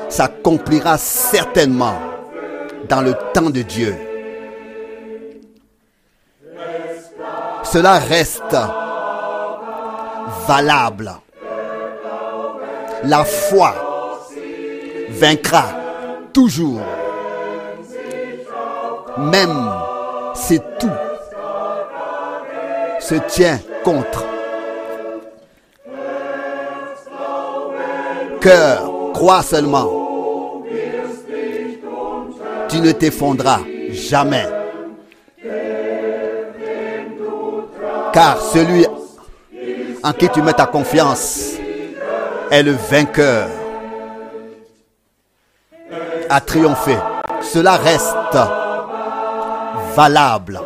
s'accomplira certainement dans le temps de Dieu. Cela reste valable. La foi vaincra toujours, même si tout se tient contre. Cœur, crois seulement. Tu ne t'effondras jamais. Car celui en qui tu mets ta confiance est le vainqueur. A triomphé. Cela reste valable.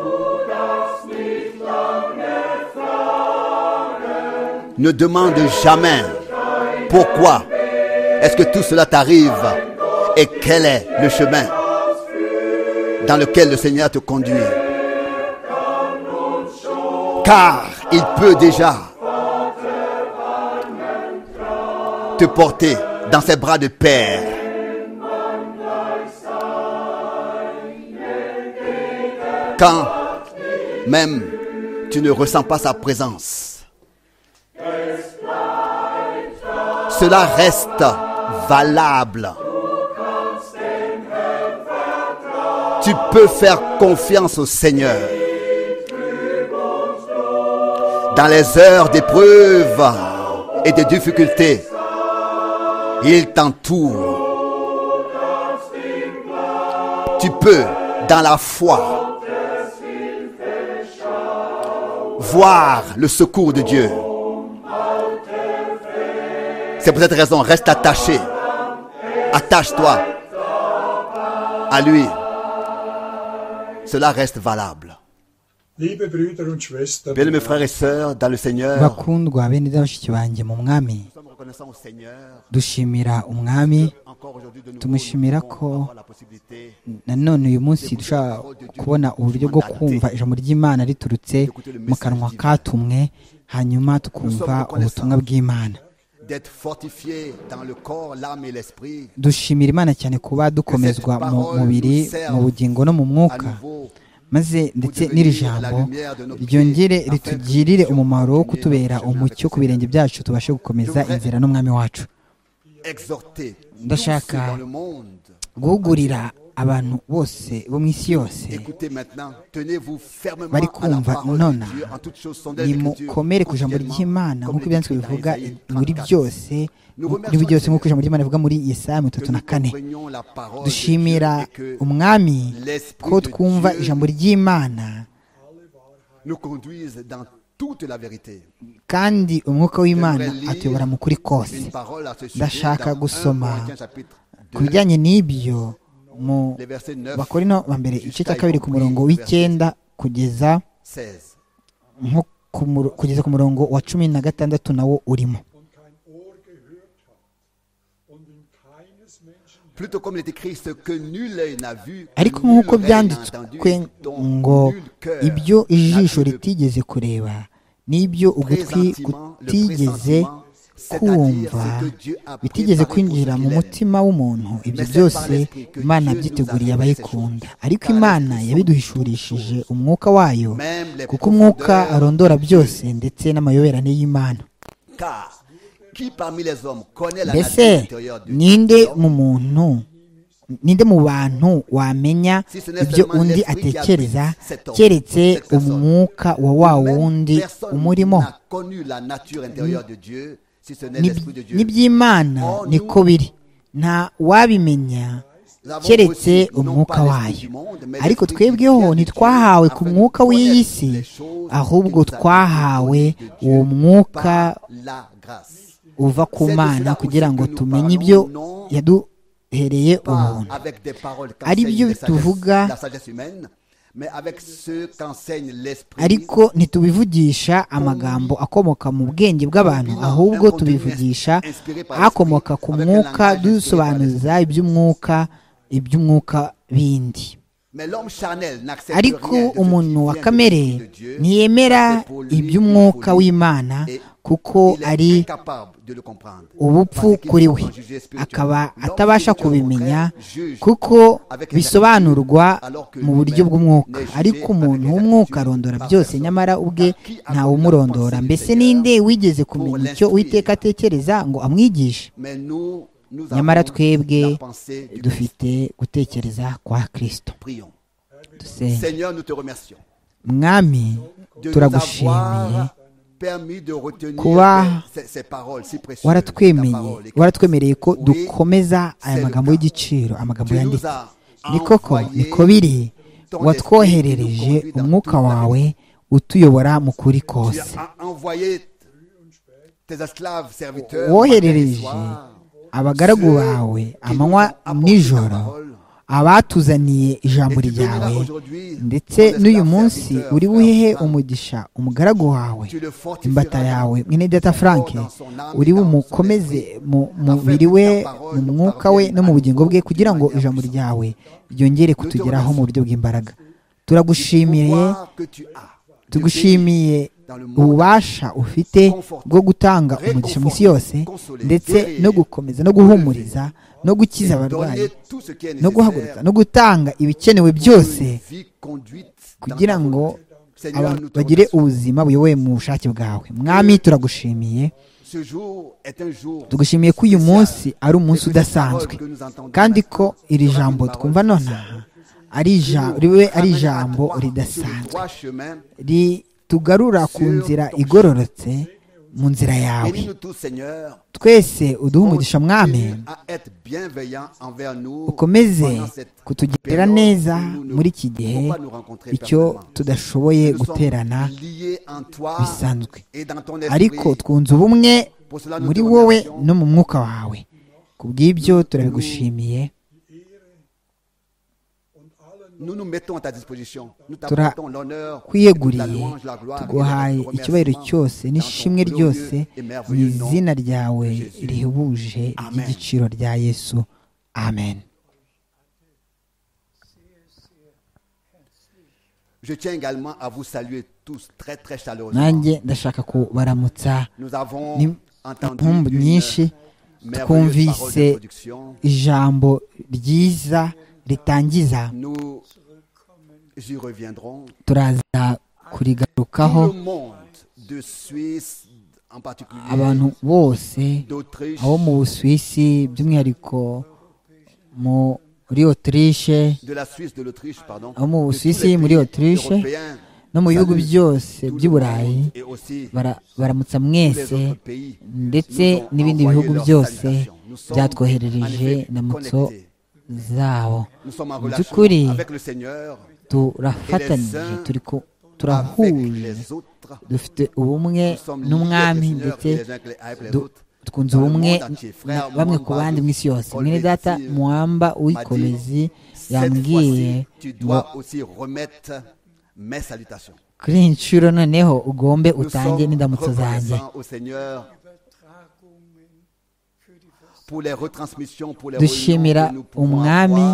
Ne demande jamais pourquoi est-ce que tout cela t'arrive et quel est le chemin dans lequel le Seigneur te conduit. Car il peut déjà te porter dans ses bras de père. Quand même tu ne ressens pas sa présence, cela reste valable. Tu peux faire confiance au Seigneur. Dans les heures d'épreuve et de difficultés, il t'entoure. Tu peux, dans la foi, voir le secours de Dieu. C'est pour cette raison, reste attaché. Attache-toi à lui. Cela reste valable. Liebe Brüder und Schwestern, Bien, mes frères et sœurs, dans le Seigneur, bakundwa bene data bashiki banjye mu mwami nous sommes reconnaissants au Seigneur. dushimira umwami Encore aujourd'hui, de nouveau, Tumushimira nous ko- pouvons avoir la possibilité nanone uyu munsi dushobora kubona uburyo bwo kumva ijambo ry'imana riturutse mu kanwa katumwe hanyuma tukumva ubutumwa bw'imana d'être fortifiés dans le corps, l'âme et l'esprit. dushimira imana cyane kuba dukomezwa mu mubiri mu bugingo no mu À mwuka nouveau, maze ndetse n'iri jambo ryongere ritugirire umumaro wo kutubera umucyo ku birenge byacu tubashe gukomeza inzira n'umwami wacu exhortés. Ndashaka Tous dans le monde. guhugurira abantu bose bo mu isi yose Écoutez maintenant, tenez-vous fermement à bari la kumva parole de nonaha Dieu en toutes choses sont des Écritures, nimukomere ku ijambo ry'imana quotidiennement, nk'uko comme ibyanditswe l'écrit dans Isaïe bivuga muri 34. byose muri byose nk'uko ijambo ry'imana rivuga muri yesaya mirongo Que itatu nous na kane comprenions la parole de dushimira Dieu et que umwami l'Esprit ko de twumva Dieu ijambo ry'imana nous conduise dans toute la vérité. kandi umwuka w'imana J'aimerais lire atuyobora mu kuri kose Une parole à ce sujet Ndashaka dans 1 gusoma Corinthiens chapitre ku 2, bijyanye n'ibyo mu les versets 9, bakorino ba mbere igice cya kabiri ku murongo w'icyenda kugeza 16. nko ku muro- kugeza ku murongo wa cumi na gatandatu nawo urimo und kein Ohr gehört hat und in keines Menschen Plutôt comme il est écrit, ce que nul œil n'a vu, ariko nul nk'uko oreille n'a entendu, byanditswe dont ngo nul cœur ibyo n'a ijisho pu le ritigeze kureba n'ibyo ugutwi Pressentiment, le kutigeze pressentiment, c'est-à-dire kumva ce que Dieu a bitigeze préparé kwinjira pour ceux mu qui mutima w'umuntu ibyo Mais c'est par byose l'esprit que imana Dieu nous a byiteguriye révélé ces abayikunda choses. ariko Car imana l'esprit yabiduhishurishije sont toutes umwuka wayo Même les kuko umwuka profondeurs arondora de Dieu. byose ndetse n'amayoberane y'imana Car qui parmi les hommes connaît la mbese nature intérieure de ninde Dieu mu muntu ninde mu bantu wamenya Si ce n'est ibyo seulement undi l'esprit qui atekereza habite cet homme, keretse cette personne. umwuka wa wa wundi Personne umurimo n'a connu la nature intérieure de Dieu si ce n'est N'ib- l'esprit de Dieu. n'iby'imana Or, niko biri nta wabimenya Nous avons keretse reçu non umwuka pas l'esprit wayo du monde, mais ariko l'esprit qui twebweho vient de ntitwahawe Dieu, ku afin de mwuka w'iyi connaître si les choses ahubwo qu'il nous a twahawe données de Dieu uwo mwuka par la grâce. uva ku C'est de mana cela kugira ngo aussi que nous tumenye parlons, ibyo non yaduhereye Pas ubuntu avec des paroles Ari byo qu'enseigne la sagesse- tuvuga- la sagesse humaine, mais avec ceux qu'enseigne l'esprit ariko ntitubivugisha amagambo akomoka mu bwenge bw'abantu ahubwo tubivugisha akomoka ku mwuka dusobanuza iby'umwuka iby'umwuka bindi ariko umuntu wa kamere ntiyemera iby'umwuka w'imana kuko ari ubupfu kuri we akaba atabasha kubimenya kuko bisobanurwa mu buryo bw'umwuka ariko umuntu w'umwuka arondora byose nyamara ubwe ntawumurondora mbese ninde wigeze kumenya icyo uwiteka atekereza ngo amwigishe nyamara twebwe dufite gutekereza kwa kirisito dusenge mwami turagushimiye kuba waratwemeye waratwemereye ko dukomeza aya magambo y'igiciro amagambo yanditse ni koko ni ko biri watwoherereje umwuka wawe utuyobora mu kuri kose woherereje abagaragu bawe amanywa nijoro abatuzaniye ijambo ryawe ndetse n'uyu munsi uri buhehe umugisha umugaragu wawe imbata yawe mwene frank uri bumukomeze mu mubiri we mu mwuka we no mu bugingo bwe kugira ngo ijambo ryawe ryongere kutugeraho mu buryo bw'imbaraga turagushimiye tugushimiye ububasha ufite bwo gutanga umugisha mu isi yose ndetse no gukomeza no guhumuriza no gukiza abarwayi no guhaguruka no gutanga ibikenewe byose kugira ngo abantu bagire ubuzima buyobowe mu bushake bwawe mwami turagushimiye tugushimiye ko uyu munsi ari umunsi udasanzwe kandi ko iri jambo twumva nonaha ribe ari ijambo ridasanzwe tugarura ku nzira igororotse mu nzira yawe twese uduhe umugisha mwami ukomeze kutugirira neza muri iki gihe icyo tudashoboye guterana bisanzwe ariko twunze ubumwe muri wowe no mu mwuka wawe ku bw'ibyo turabigushimiye turakwiyeguriye tuguhaye icyubahiro cyose n'ishimwe ryose mu izina ryawe rihebuje ry'igiciro rya yesu amen nanjye ndashaka kubaramutsa impamvu nyinshi twumvise ijambo ryiza ritangiza turaza kurigarukaho abantu bose abo mu busuwisi by'umwihariko muri otirishe abo mu busuwisi muri otirishe no mu bihugu byose by'iburayi baramutsa mwese ndetse n'ibindi bihugu byose byatwoherereje na mutso zabo mu by'ukuri turafatanyije turi turahuje dufite ubumwe n'umwami ndetse twunze ubumwe bamwe ku bandi mu isi yose mwene data muhamba w'ikomezi yambwiye ngo kuri iyi nshuro noneho ugombe utange n'indamutso zanjye dushimira umwami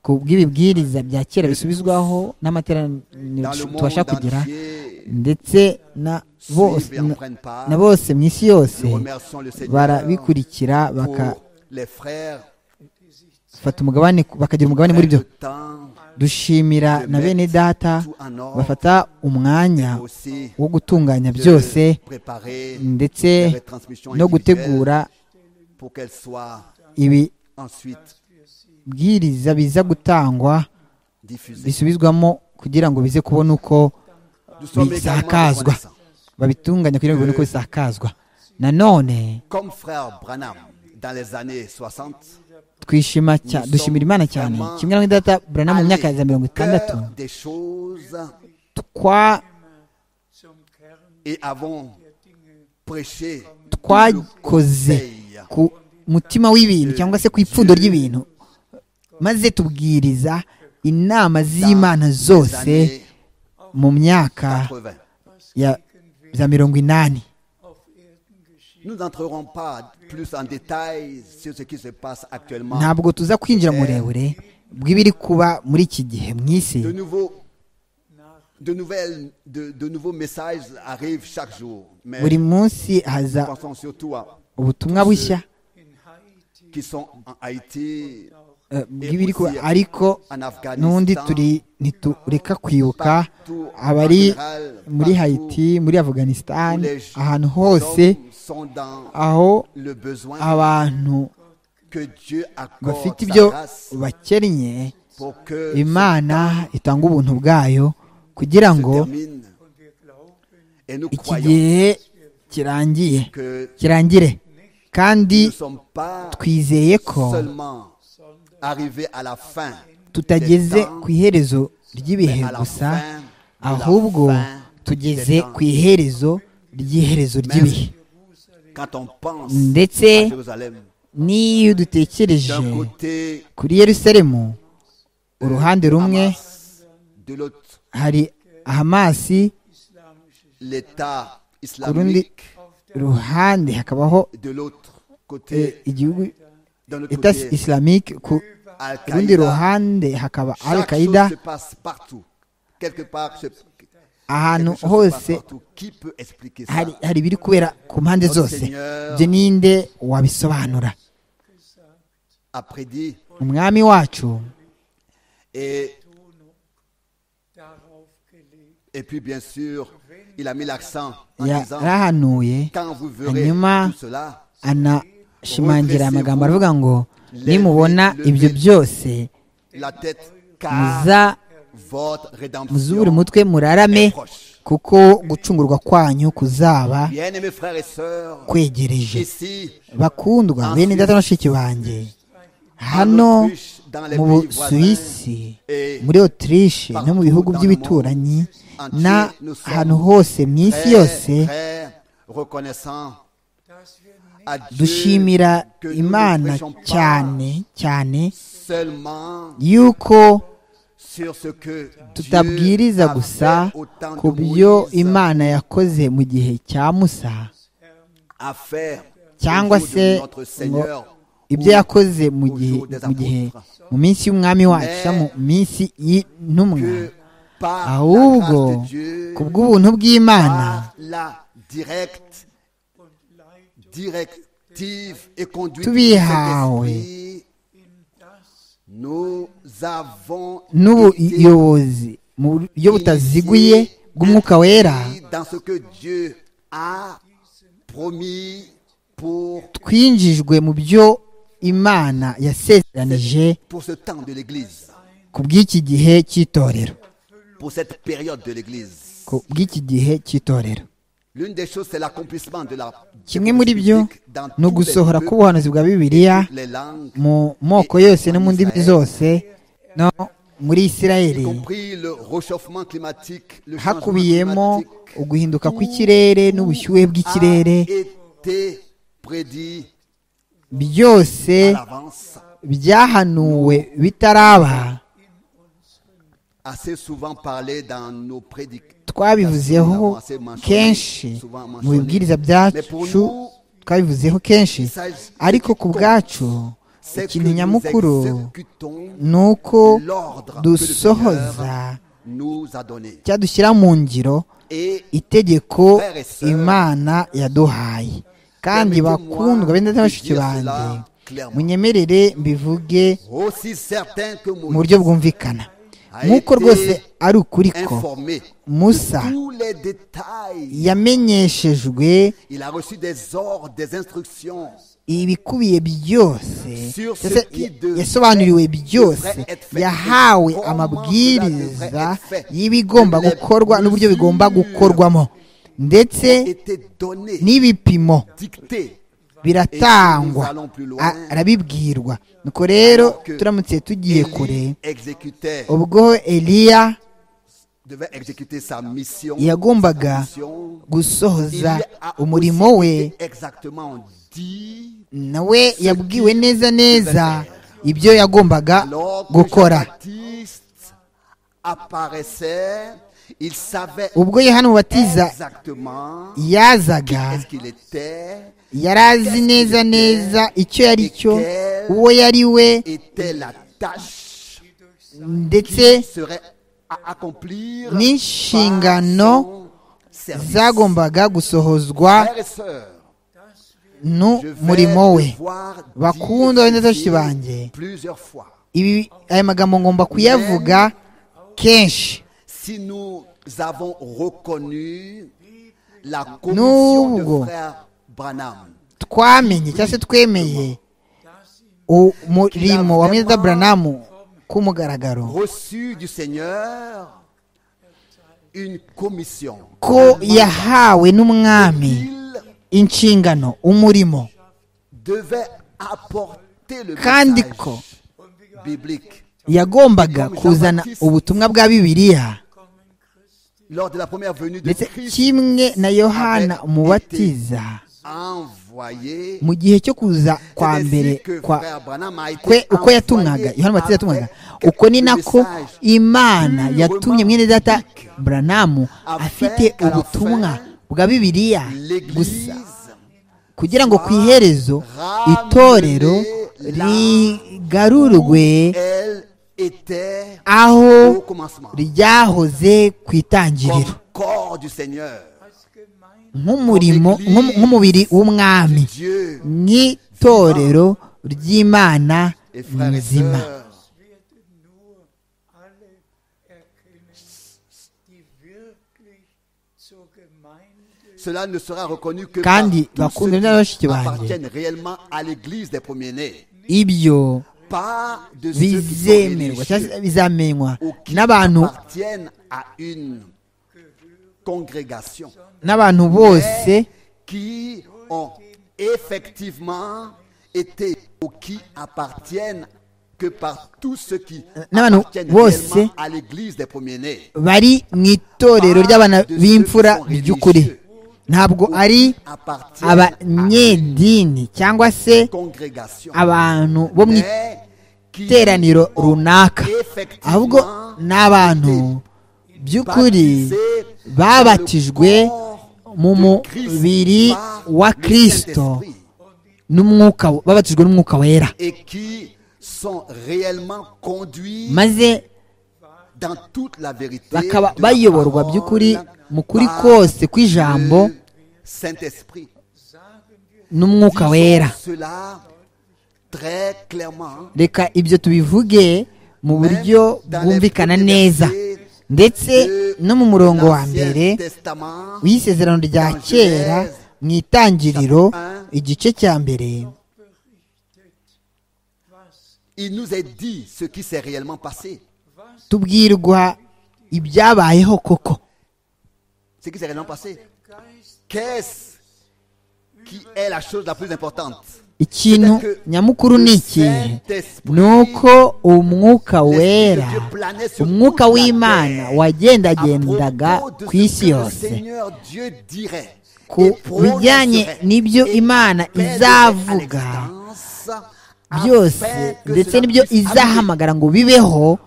ku bw'ibibwiriza bya kera bisubizwaho n'amateraniro tubasha kugira ndetse na bose mu isi yose barabikurikira bakafata umugabane bakagira umugabane muri byo dushimira na bene data bafata umwanya wo gutunganya byose ndetse no gutegura ibi bwiriza biza gutangwa bisubizwamo kugira ngo bize kubona uko bisakazwa babitunganya kugira ngo bibone uko bisakazwa nanone twishima dushimira imana cyane kimwe na data burana mu myaka ya mirongo itandatu twa twakoze ku mutima w'ibintu cyangwa se ku ipfundo ry'ibintu maze tubwiriza inama z'imana zose mu myaka ya mirongo inani ntabwo tuza kwinjira murebure bw'ibiri kuba muri iki gihe mu isi De nouveaux, de nouvelles, de, de nouveaux messages arrivent chaque jour. Mais buri munsi haza nous pensons surtout à ubutumwa bushya qui sont en Haïti, eh, bw'ibiri kuba ariko en Afghanistan, n'undi turi ntitureka kwibuka partout, en abari général, muri partout, hayiti muri où afganisitani les gens- ahantu les hose hommes sont dans aho le besoin abantu que Dieu accorde bafite ibyo sa grâce bakennye pour que imana itanga ubuntu bwayo kugira se ngo termine. Et nous iki croyons gihe kirangiye que kirangire kandi nous ne sommes pas twizeye ko seulement arrivés à la fin, tutageze des temps, ku iherezo ry'ibihe mais à la gusa fin de la ahubwo fin tugeze des temps. ku iherezo ry'iherezo ry'ibihe quand on pense ndetse à Jérusalem. n'iyo dutekereje D'un côté, kuri yerusalemu uruhande rumwe Hamas, de l'autre, hari hamasi l'État ku rundi islamique, ruhande hakabaho de l'autre eh, côté, igihugu d'un autre etat côté, islamique ku rundi Al-Qaïda. ruhande hakaba al Chaque chose qaida se passe partout. Quelque part, se- ahantu quelque chose se passe hose partout. Qui peut expliquer ça hari hari ibiri kubera ku mpande Notre zose Seigneur ibyo ninde wabisobanura a prédit umwami wacu et Et puis, bien sûr, il a mis l'accent en disant yarahanuye quand vous verrez Hanyuma, tout cela, anashimangira Retracez-vous. amagambo aravuga ngo Levez- nimubona ibyo levez- byose la tête, car muza votre muzubure rédemption umutwe murarame est proche. kuko gucungurwa kwanyu kuzaba Bien-aimés frères et sœurs, kwegereje ici, bakundwa bene data na bashiki banjye hano en Autriche, dans les mu pays voisins, busuwisi et muri otirishe no mu bihugu by'ibituranyi n'ahantu hose mu isi très, yose très reconnaissants à Dieu dushimira que nous imana ne prêchons pas cyane cyane seulement yuko sur ce que Dieu tutabwiriza a gusa fait au temps ku de byo Moïse, imana yakoze mu gihe cya musa à faire cyangwa au jour se de notre ngo Seigneur ibyo ou yakoze mu au gihe jour des mu gihe apôtres. mu minsi y'umwami wacu cyangwa mu minsi y'intumwa que par la ahubwo grâce de Dieu, ku bw'ubuntu bw'imana par la directe, directive et conduite de Tubihawe. Saint-Esprit, nous avons été n'ubuyobozi mu buryo butaziguye bw'umwuka wera dans ce que Dieu a promis pour, twinjijwe mu byo imana yasezeranije pour ce temps de l'Église, ku bw'iki gihe cy'itorero pour cette période de l'Église. ku bw'iki gihe cy'itorero L'une des choses, c'est l'accomplissement de la kimwe muri byo dans tous ni les ugusohora peuples, k'ubuhanuzi bwa bibiliya les langues, mu moko yose no mu ndimi zose no muri isirayeli y compris le réchauffement climatique, le changement hakubiyemo climatique. uguhinduka kw'ikirere n'ubushyuhe bw'ikirere a été prédit byose à l'avance. byahanuwe bitaraba Assez souvent parlé dans nos prédications. twabivuzeho kenshi mu bibwiriza byacu twabivuzeho kenshi ariko ku bwacu C'est que ikintu nyamukuru nous exécutons ni uko l'ordre que le dusohoza Seigneur nous a donné. cyangwa dushyira mu ngiro Et itegeko imana yaduhaye kandi bakundwa bene bashiki banjye munyemerere mbivuge aussi certain que mu buryo Moïse bwumvikana nk'uko rwose ari ukuri ko informé musa tous les détails, yamenyeshejwe il a reçu des ordres, des instructions ibikubiye byose Sur ce Ese- qui devrait- yasobanuriwe byose devrait être fait. yahawe Comment cela amabwiriza devrait être fait. y'ibigomba Les gukorwa n'uburyo mesures bigomba gukorwamo ndetse étaient donnés, n'ibipimo dictés. biratangwa Et nous allons plus loin. A- arabibwirwa nuko rero Alors que turamutse tugiye kure Élie exécutait, ubwo eliya devait exécuter sa mission. yagombaga sa mission, il lui gusohoza a umurimo aussi we été exactement dit nawe yabwiwe neza neza ibyo yagombaga alors que gukora Jean-Baptiste apparaissait, il savait ubwo yohana umubatiza exactement yazaga est ce qu'il était, yari azi neza neza icyo yari cyo uwo yari we était la tâche ndetse n'inshingano zagombaga gusohozwa n'umurimo we bakunda wenda zose banjye ibi aya magambo ngomba kuyavuga kenshi si nous avons reconnu la N'ubwo commission de frère Branham. twamenye cyangwa se twemeye umurimo wa mwenda buranamu k'umugaragaro Reçu du Seigneur une commission. ko yahawe n'umwami Il inshingano umurimo devait apporter le kandi message ko biblique. yagombaga kuzana ubutumwa bwa bibiliya Lors de la première venue de ndetse Christ, kimwe na yohana umubatiza envoyé. mu gihe cyo kuza kwa C'est ainsi mbere que kwa frère Branham a été kwe uko envoyé yatumwaga yohana umubatiza yatumwaga avec uko ni nako message imana yatumye mwene data buranamu afite ubutumwa bwa bibiliya gusa L'Église kugira ngo ku iherezo itorero rigarurwe elle était aho au commencement ryahoze ku itangiriro comme corps du Seigneur. nk'umurimo nk'um- nk'umubiri w'umwami Dieu nk'itorero ry'imana et frères et nzima sœurs, nur alle erkennen, die wirklich zur Gemeinde cela ne sera reconnu que par kandi tous bakundana ceux qui n'abashiki banjye appartiennent réellement à l'église des premiers-nés, ibyo pas de ceux qui sont bizemerwa cyangwa religieux se bizamenywa ou qui n'abantu appartiennent à une congrégation n'abantu bose qui ont effectivement été ou qui appartiennent que par tous ceux qui n'abantu appartiennent bose réellement à l'église des premiers-nés. bari mu itorero ry'abana b'imfura by'ukuri ntabwo ari appartiennent abanyedini cyangwa se congrégation abantu bo mu iteraniro runaka ahubwo ni abantu by'ukuri babatijwe mu mubiri wa kirisito n'umwuka babatijwe n'umwuka wera maze bakaba bayoborwa by'ukuri mu kuri kose kw'ijambo n'umwuka wera reka ibyo tubivuge mu buryo bwumvikana neza ndetse no mu murongo wa mbere w'isezerano rya kera mu itangiriro igice cya mbere Il nous est dit ce qui s'est réellement passé. tubwirwa ibyabayeho koko Ce qui s'est réellement passé. Qu'est-ce qui est la chose la plus importante ikintu nyamukuru ni ikihe ni uko umwuka wera umwuka w'imana wagendagendaga ku isi yose ku bijyanye n'ibyo Imana izavuga byose ndetse n'ibyo izahamagara ngo bibeho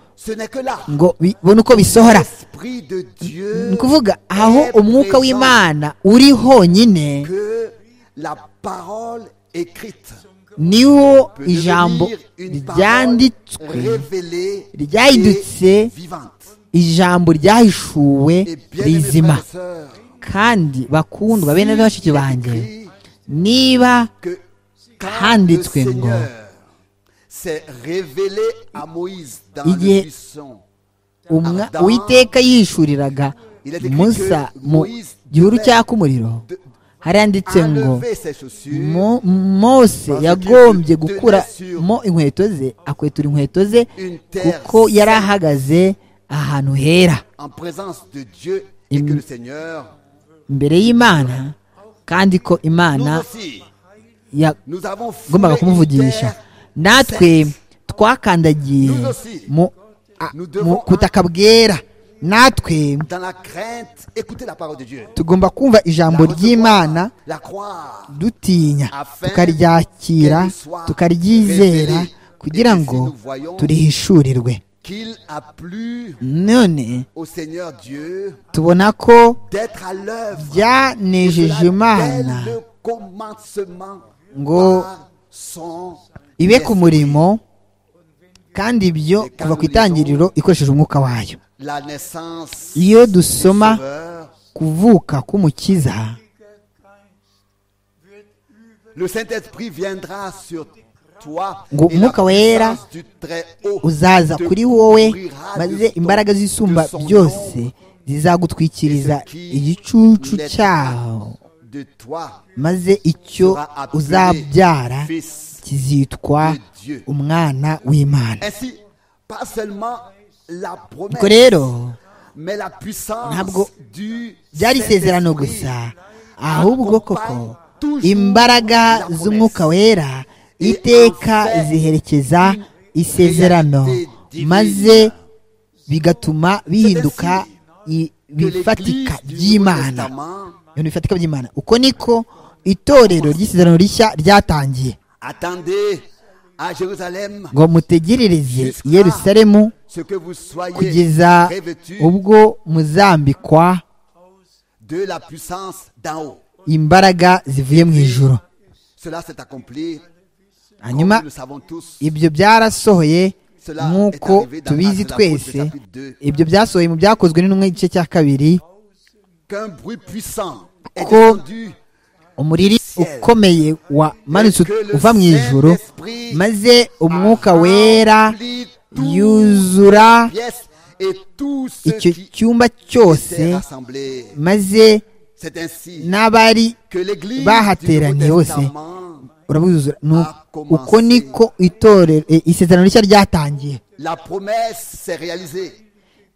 ngo bibone uko bisohora ni ukuvuga aho umwuka w'imana uri honyine niho ijambo ryanditswe ryahindutse ijambo ryahishuwe rizima kandi bakundwa bene bashiki banjye niba handitswe handitswe ngo ngo, igihe igihe umwa uwiteka yihishuriraga musa mu gihuru cyaka umuriro haranditse ngo Mo- mose yagombye gukuramo inkweto ze akwetura inkweto ze kuko yari ahagaze ahantu hera Im- imbere y'imana kandi ko imana ya- yagombaga yagombaga kumuvugisha natwe twakandagiye mu a- mu butaka bwera natwe tugomba kumva ijambo ry'imana dutinya tukaryakira tukaryizera kugira ngo turihishurirwe qu'il a plu none au Seigneur Dieu tubona ko d'être à l'œuvre byanejeje imana dès le commencement Ngo par son ibe ku murimo kandi ibyo kuva ku itangiriro ikoresheje umwuka wayo la naissance iyo dusoma du Sauveur, kuvuka k'umukiza le Saint-Esprit viendra sur toi Ngo et la Umwuka Wera puissance du Très-Haut uzaza te kuri wowe couvrira maze de son- imbaraga z'isumba de son byose ombre, zizagutwikiriza igicucu cyaho de toi maze icyo uzabyara fils kizitwa umwana w'imana ainsi pas seulement la promesse ubwo rero mais la puissance Ntabwo du byari isezerano Saint-Esprit. gusa ahubwo koko imbaraga z'umwuka wera iteka ziherekeza isezerano maze bigatuma bihinduka i- Que l'Église bifatika du by'imana Nouveau Testament ibintu bifatika by'imana uko niko itorero ry'isezerano rishya ryatangiye attendez à Jérusalem ngo mutegerereze i yerusalemu ce que vous soyez kugeza revêtus ubwo muzambikwa de la puissance d'en haut imbaraga zivuye mu ijoro cela s'est accompli comme hanyuma nous le savons tous ibyo byarasohoye nk'uko tubizi twese ibyo byasohoye mu byakozwe n'intumwa igice cya kabiri qu'un bruit puissant est Ko- descendu umuriri ukomeye wamanutse uva mu ijoro maze umwuka wera remplit yuzura pièce et tout ce icyo qui cyumba s'est cyose rassemblé maze c'est ainsi n'abari que l'église du bahateraniye Nouveau bose. Testament, urabuzura ni uko niko itorero e, isezerano rishya ryatangiye la promesse s'est réalisée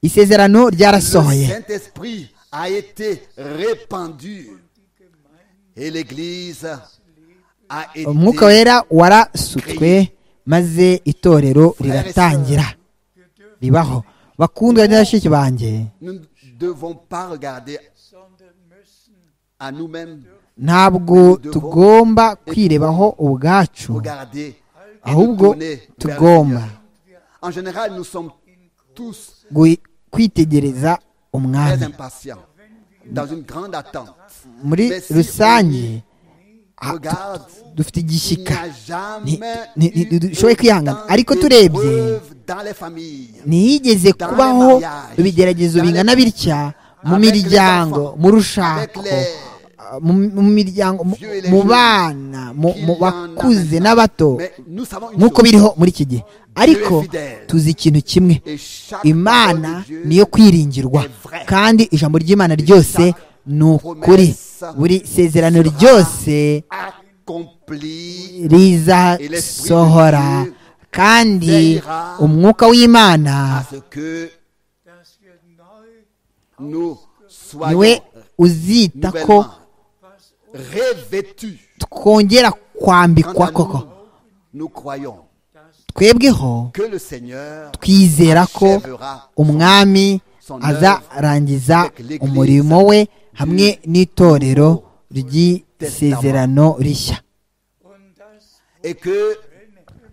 isezerano Le ryarasohoye Saint-Esprit a été répandu et l'Église a été umwuka wera warasutswe maze itorero riratangira ribaho bakundwa na bashiki banjye Nous ne devons pas regarder à nous-mêmes, ntabwo tugomba kwirebaho ubwacu regarder et nous ahubwo tourner vers le tugomba Seigneur. En général, nous sommes tous gui- kwitegereza très umwami impatients, dans une grande attente. muri Mais si rusange on regarde, dufite il n'y igishyika a Ni- jamais ni- eu ni- dushoboye kwihangana autant ariko turebye d'épreuves dans les familles. ntiyigeze kubaho ibigeragezo bingana bitya mu miryango mu rushako uh, mu- mu miryango mu- mu bana mu mu bakuze n'abato Mais nous savons une nk'uko chose. biriho muri iki gihe ariko tuzi ikintu kimwe Et chaque parole imana de Dieu niyo kwiringirwa kandi ijambo ry'imana ryose ni ukuri buri sezerano ryose accomplie rizasohora kandi umwuka à w'imana ce que nous niwe soyons uzita ko nouvellement revêtus. twongera Quant kwambikwa à koko nous, nous croyons twebweho que le Seigneur twizera ko achèvera umwami azarangiza umurimo we hamwe n'itorero ry'isezerano rishya et que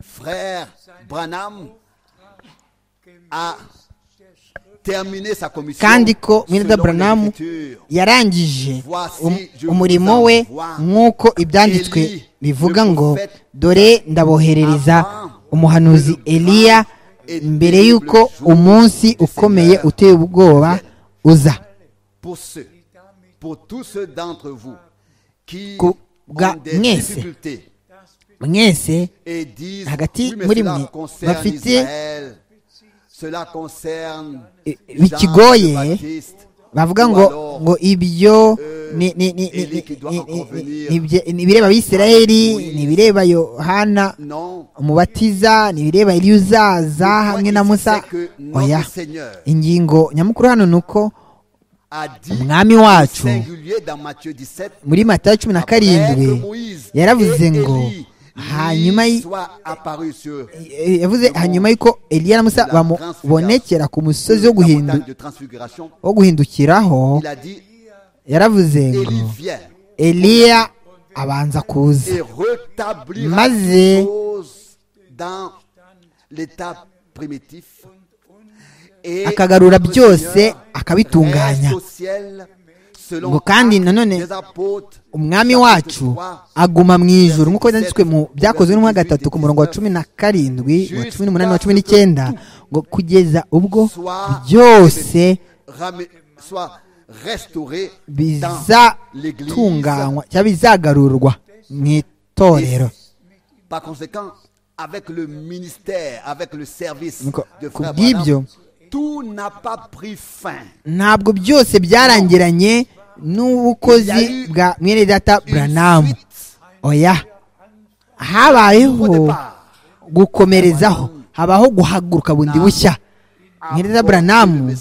frère Branham a terminé sa commission kandi ko mwene selon Branham l'Écriture. yarangije um- umurimo we nk'uko ibyanditswe bivuga ngo dore ndaboherereza umuhanuzi eliya mbere y'uko umunsi ukomeye uteye ubwoba uza pour ceux, pour tous ceux d'entre vous qui Ku- ga- ont des mwese. difficultés mwese et disent Hagati oui, mais muri cela mwe concerne bafite- Israël, cela concerne I- Jean bikigoye, le Baptiste, bavuga ou ngo alors, ngo ibyo ni- ni- ni- ni- Eli qui doit ni- encore ni- venir. ni ibye- ni ibireba abisirayeli Oui. ni ibireba yohana non umubatiza ni ibireba eliya uzaza Le hamwe point na ici, musa c'est que notre oya Seigneur ingingo nyamukuru hano ni uko a dit umwami wacu singulier dans Matthieu 17 muri matayo cumi na karindwi yaravuze ngo hanyuma y- eh, yavuze hanyuma y'uko eliya na musa bamubonekera ku musozi wo guhindu- wo guhindukiraho il a dit yaravuze Élie ngo vient eliya abanza kuza et rétablira Maze- les choses dans l'état primitif et akagarura notre byose Seigneur akabitunganya reste au ciel ngo kandi nanone umwami wacu aguma mu ijoro nk'uko byanditswe mu byakozwe n'umwaka gatatu ku murongo wa cumi na karindwi wa cumi n'umunani wa cumi n'icyenda ngo kugeza ubwo byose bizatunganywa cyangwa bizagarurwa mu itorero ku bw'ibyo ntabwo byose byarangiranye n'ubukozi bwa mwene data buranamu oya habayeho gukomerezaho habaho guhaguruka bundi bushya mwene data buranamu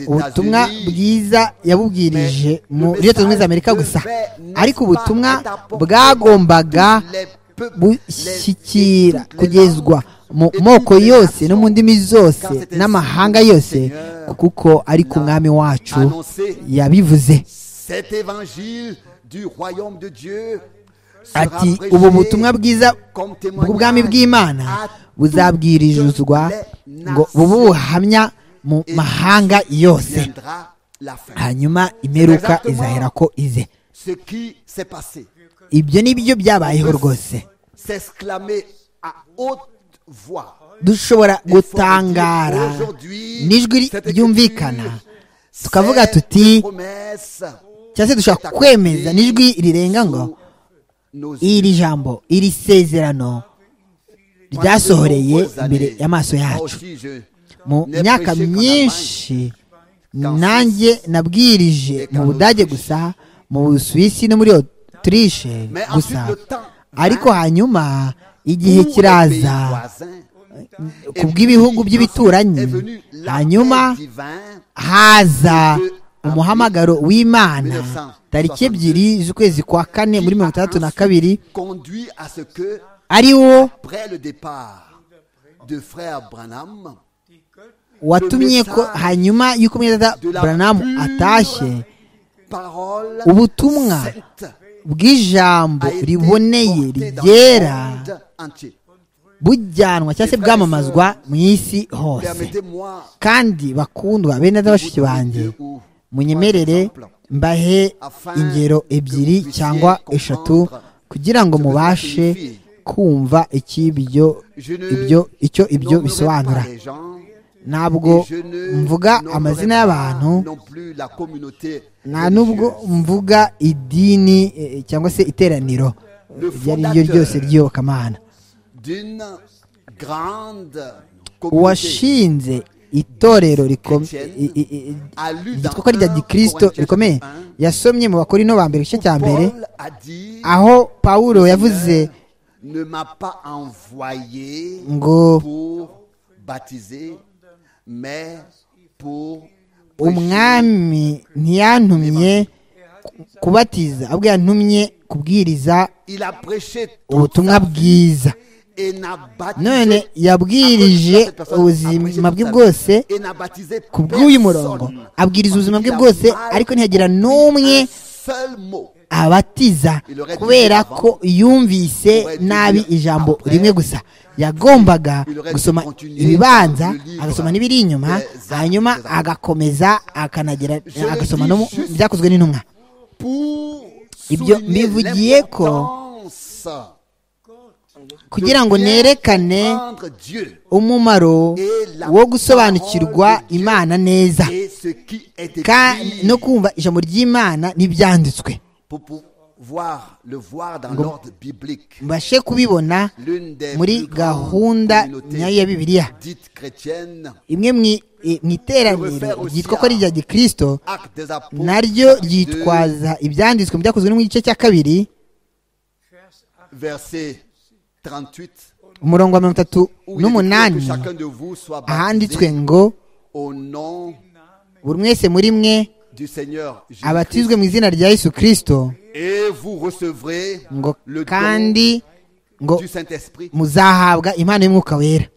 ubutumwa bwiza yabubwirije muri leta zunze ubumwe za amerika gusa ariko ubutumwa bwagombaga bushyikira kugezwa mu moko yose no mu ndimi zose n'amahanga yose kuko ari ku mwami wacu yabivuze ati ubu butumwa bwiza bw'ubwami bw'imana buzabwirizwa ngo bube ubuhamya mu mahanga yose hanyuma imperuka izahera ko ize ibyo ni byo byabayeho rwose dushobora gutangara n'ijwi ryumvikana tukavuga tuti cyangwa se dushobora kwemeza n'ijwi rirenga ngo iri jambo iri sezerano ryasohoreye imbere y'amaso yacu mu myaka myinshi nanjye nabwirije mu budage gusa mu busuwisi no muri otirishe gusa ariko hanyuma igihe kiraza ku bw'ibihugu by'ibituranyi hanyuma haza umuhamagaro w'imana tariki ebyiri z'ukwezi kwa kane muri mirongo itandatu na kabiri ari wo watumye ko hanyuma y'uko mwenda buranamu atashye ubutumwa bw'ijambo riboneye rigera bujyanwa cyangwa se bwamamazwa mu isi hose kandi bakundwa bene bashiki banjye munyemerere mbahe ingero ebyiri cyangwa eshatu kugira ngo mubashe kumva ikibyo ibyo icyo ibyo bisobanura ntabwo mvuga amazina y'abantu nta n'ubwo mvuga idini cyangwa se iteraniro iryo ari ryo ryose ry'iyobokamana uwashinze itorero ryitwa ko rya gikirisito rikomeye yasomye mu bakora ino mbere igice cya mbere aho pawulo yavuze ngo umwami ntiyantumye kubatiza ahubwo yantumye kubwiriza ubutumwa bwiza none yabwirije ubuzima bwe bwose ku bw'uyu murongo abwiriza ubuzima bwe bwose ariko ntiyagira n'umwe abatiza kubera ko yumvise nabi ijambo rimwe gusa yagombaga gusoma ibibanza agasoma n'ibiri inyuma hanyuma agakomeza akanagira agasoma no byakozwe n'intumwa ibyo mbivugiye ko kugira ngo nerekane umumaro wo gusobanukirwa imana neza no kumva ijambo ry'imana n'ibyanditswe mbashe kubibona muri gahunda nyayo ya bibiliya imwe mu iteraniro ryitwa ko ari irya gikirisito naryo ryitwaza ibyanditswe mu byakozwe mu gice cya kabiri umurongo wa mirongo itatu n'umunani ahanditswe ngo buri mwese muri mwe abatizwe mu izina rya yesu kirisito ngo kandi ngo muzahabwa impano y'umwuka wera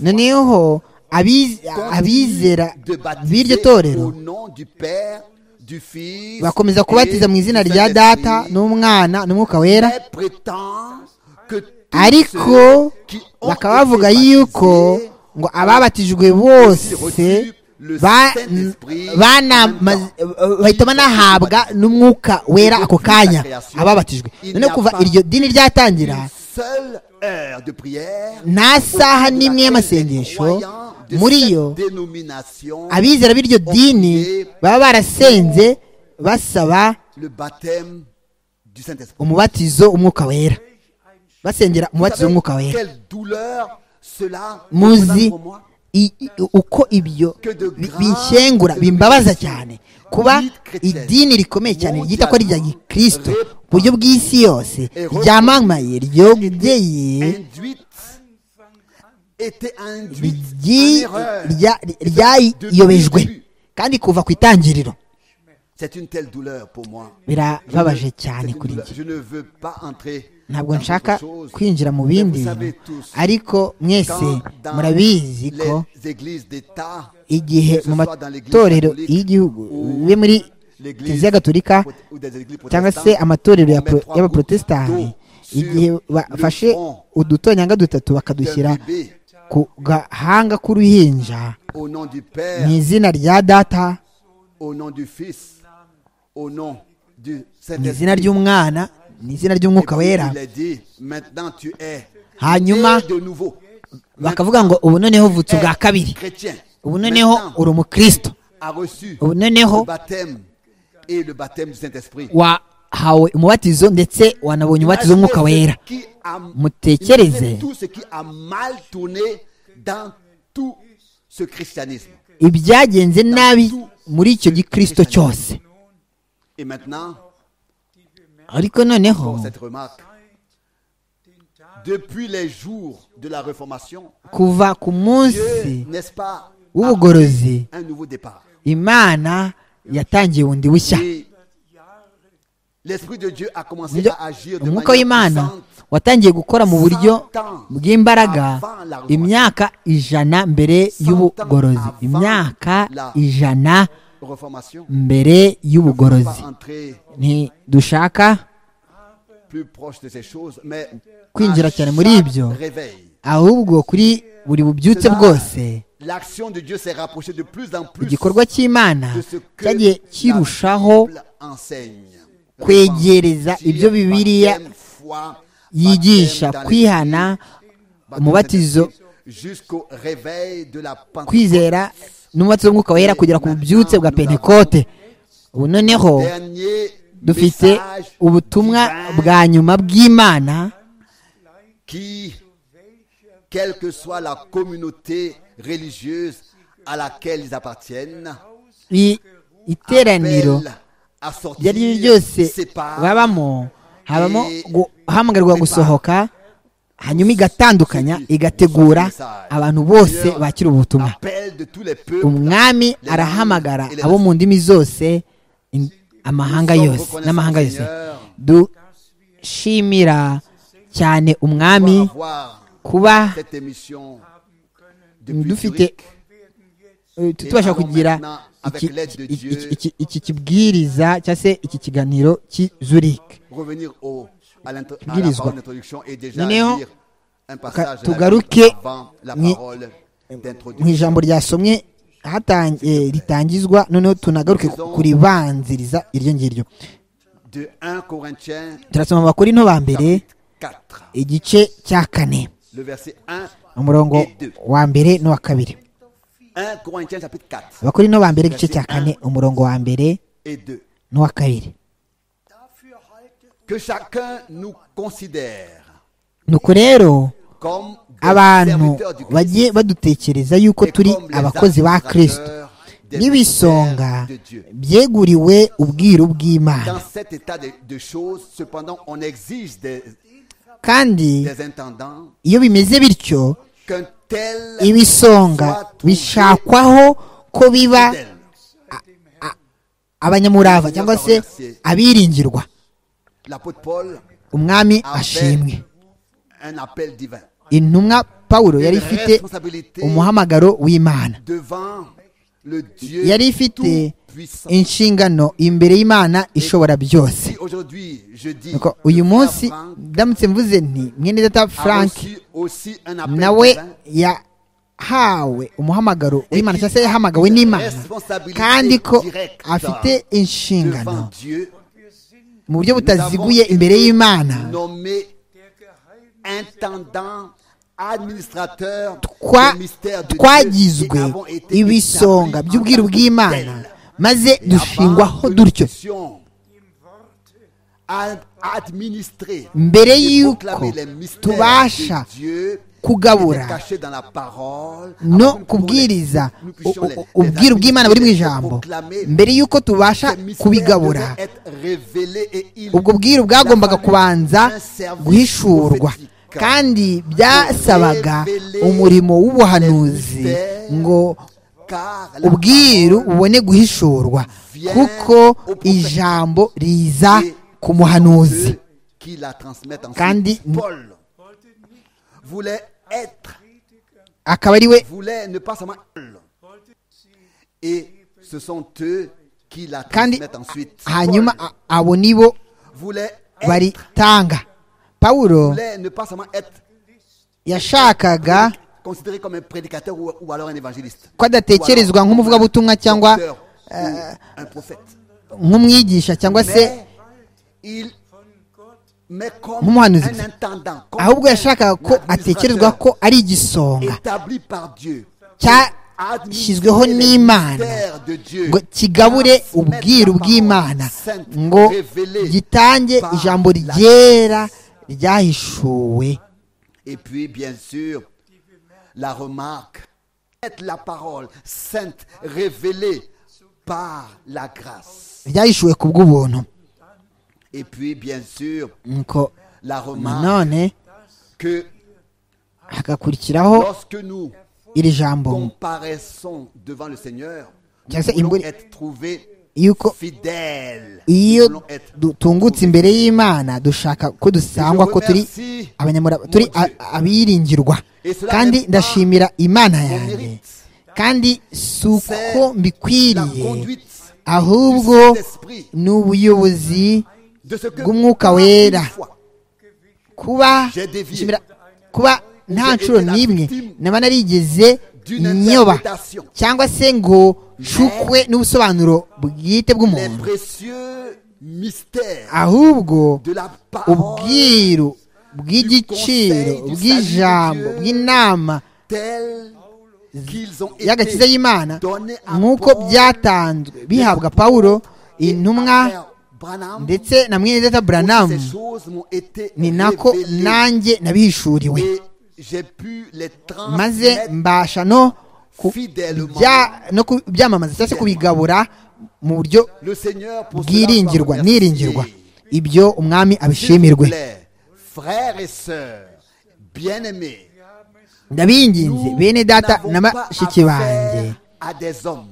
noneho abizera b'iryo torero bakomeza kubatiza mu izina rya data n'umwana n'umwuka wera ariko bakaba bavuga yuko ngo ababatijwe bose ba- banamaze- bahita banahabwa n'umwuka wera ako kanya ababatijwe none kuva iryo dini ryatangira nta saha n'imwe y'amasengesho muri yo abizera b'iryo dini baba barasenze basaba umubatizo umwuka wera basengera umubatizo w'umwuka wera muzi i- i- uko ibyo bi- binkengura bimbabaza cyane kuba idini rikomeye cyane ryita ko ari irya gikristo ku buryo bw'isi yose ryamamaye ryogeye ryi- rya- ryayiyobejwe kandi kuva ku itangiriro C'est une telle douleur pour moi. birababaje cyane C'est une kuri douleur. njye Je ne veux pas entrer. ntabwo dans nshaka autre chose. kwinjira mu Mais bindi vous savez bintu tous, ariko mwese quand dans murabizi ko les églises d'État, igihe que ce mu soit dans l'église matorero catholique y'igihugu ou bibe muri l'église kiliziya gatolika ou des églises cyangwa protestantes, se amatorero on ya met pro- trois y'abaprotestani couteaux sur igihe bafashe le front udutonyanga dutatu d'un bakadushyira bébé, ku gahanga k'uruhinja au nom du mu Père, izina rya data au nom du Fils, au nom du mu izina Saint-Esprit. ry'umwana mu izina ry'umwuka Et wera puis, Il a dit, maintenant tu es hanyuma né de nouveau. bakavuga ngo ubu noneho uvutse ubwa kabiri Chrétien. ubu noneho Maintenant, uri umukristo a reçu ubu noneho le baptême et le baptême du Saint-Esprit. wahawe umubatizo ndetse wanabonye umubatizo w'umwuka wera Qui a- Mutekereze. Imaginez tout ce qui a mal tourné dans tout ce christianisme. ibyagenze nabi muri icyo gikristo cyose Et maintenant, ariko noneho pour cette remarque, depuis les jours de la Réformation, kuva ku Dieu, munsi n'est-ce pas, a w'ubugorozi pris un nouveau départ. imana yatangiye bundi bushya Et l'Esprit de Dieu a commencé Nibyo, à agir de umwuka manière w'imana puissante. watangiye gukora mu buryo bw'imbaraga imyaka ijana mbere y'ubugorozi imyaka ijana Réformation. mbere On va y'ubugorozi entrer ntidushaka plus proche de ces choses, mais Kwinjira à cyane muri chaque ibyo. réveil, ahubwo kuri buri bubyutse Cela- bwose l'action de Dieu s'est rapprochée de plus en plus igikorwa cy'imana de ce que cyagiye la kirushaho Bible enseigne. kwegereza Repentir, ibyo Bibiliya baptême, foi, yigisha baptême dans kwihana l'Esprit, umubatizo baptême jusqu'au réveil de la Pentecôte. kwizera n'umubatsi w'umwuka wera kugera ku bubyutse bwa pentekote ubu noneho Dernier dufite message ubutumwa divin bwa nyuma bw'imana qui, quelle que soit la communauté religieuse à laquelle ils appartiennent, i- iteraniro appelle à iryo ari ryo sortir, ryose sépare, babamo habamo guhamagarwa gusohoka hanyuma igatandukanya igategura abantu bose bakira ubu butumwa appelle de tous les peuples. umwami arahamagara abo mu ndimi zose in- amahanga yose n'amahanga yose dushimira cyane umwami Pour avoir kuba cette émission depuis dufite Zurich. eh, tutubasha kugira iki- iki- iki- iki- iki kibwiriza cyangwa se iki kiganiro cy'i Zurich revenir au, à, l'intro- à la Ibwirizwa. parole d'introduction et déjà Noneho, lire un passage de la tugaruke Bible avant la mwi- parole mu d'introduction. ijambo ryasomwe hatan- eh, ritangizwa noneho tunagaruke ku- kuribanziriza iryo ngiryo De 1 Corinthiens turasoma mu bakorinto ba mbere 4, igice cya kane le verset 1. umurongo wa mbere n'uwa kabiri 1 Corinthiens chapitre 4 abakorinto ba mbere igice cya kane umurongo wa mbere et 2. n'uwa kabiri Que chacun nous considère nuko rero comme des abantu serviteurs du Christ bagiye badutekereza yuko et turi comme les abakozi ba kirisito administrateurs des n'ibisonga mystères de Dieu. byeguriwe ubwiru bw'imana Dans cet état de, de choses, cependant, on exige des, kandi des intendants iyo bimeze bityo qu'un tel ibisonga soit trouvé bishakwaho ko biba fidèle. abanyamurava cyangwa se abiringirwa L'apôtre Paul, umwami avait ashimwe un appel divin. intumwa pawulo yari Une ifite responsabilité umuhamagaro w'imana devant le Dieu yari ifite puissant. inshingano imbere y'imana ishobora byose Si aujourd'hui, je dis, Nuko uyu le munsi frère Franck ndamutse mvuze nti mwene data a frank reçu aussi un appel nawe divin, yahawe umuhamagaro w'imana cyangwa se yahamagawe n'imana kandi ko afite inshingano mu buryo butaziguye imbere y'imana nommé intendant administrateur Twa- des mystères de Dieu twagizwe et avons été ibisonga établis by'ubwiru en tant que bw'imana tels. maze Et avant dushingwaho que nous dutyo puissions ad- administrer mbere et y'uko proclamer les mystères tubasha de Dieu kugabura cachés dans la parole, no afin que nous kubwiriza puissions- nous u- puissions les- u- les ubwiru bw'imana buri mu administrer et ijambo proclamer mbere y'uko tubasha ces mystères kubigabura devaient être révélés et ils- ubwo bwiru bwagombaga La kubanza famille, un service guhishurwa prophétique. kandi byasabaga Révéler umurimo w'ubuhanuzi les mystères. ngo car la ubwiru bubone guhishurwa vient kuko au prophète. ijambo riza parole est ku muhanuzi ceux qui la transmettent ensuite. Kandi- Paul voulait être, akaba ari we voulait ne pas seulement et ce sont eux qui la kandi transmettent ensuite. hanyuma Paul a- abo ni bo voulait être, baritanga pawulo voulait ne pas seulement être yashakaga considéré comme un prédicateur ou, ou alors un évangéliste. ko adatekerezwa nk'umuvugabutumwa cyangwa Docteur ou un prophète. nk'umwigisha cyangwa se Mais il mais comme Nk'umuhanuzi. un intendant, comme ahubwo un yashakaga ko atekerezwa administrateur ko ari igisonga établi par Dieu, cyashyizweho n'imana ngo kigabure ubwiru bw'imana ngo gitange ijambo ryera ryahishuwe Et puis, bien sûr, la remarque, être la parole sainte révélée par la grâce. ryahishuwe ku bw'ubuntu Et puis, bien sûr, nuko la remarque nanone que hagakurikiraho lorsque nous iri jambo comparaissons devant le Seigneur, nous Cyangwa se voulons imbure- être trouvés yuko fidèles. iyo Nous voulons être dutungutse imbere y'imana dushaka ko dusangwa ko turi Merci. abanyamurava turi Mon Dieu. a- abiringirwa Ese kandi urabona- ndashimira imana Mon yanjye mérite. kandi si uko C'est la mbikwiriye conduite ahubwo du Saint-Esprit. ni ubuyobozi de ce que bw'umwuka par une wera fois, kuba J'ai dévié. nshimira- kuba nta été nshuro la n'imwe victime naba narigeze d'une nyoba interprétation. cyangwa se ngo nshukwe n'ubusobanuro bwite les bw'umuntu précieux mystères ahubwo de la parole ubwiru bw'igiciro du bw'ijambo salut de Dieu. bw'inama tels qu'ils ont y'agakiza été y'imana donnés à nk'uko Paul, byatanzwe bihabwa pawulo intumwa à Frère Branham, ndetse na mwene data toutes buranamu ces choses m'ont été ni nako révélées nanjye nabihishuriwe et j'ai pu les maze transmettre mbasha no ku- fidèlement. bya- no kubyamamaza cyangwa se kubigabura mu buryo Le Seigneur pour cela bwiringirwa soit niringirwa remercié. ibyo umwami S'il vous abishimirwe plaît, Frères et sœurs, bien-aimés, ndabinginze nous bene data n'avons na pas bashiki affaire banjye à des hommes.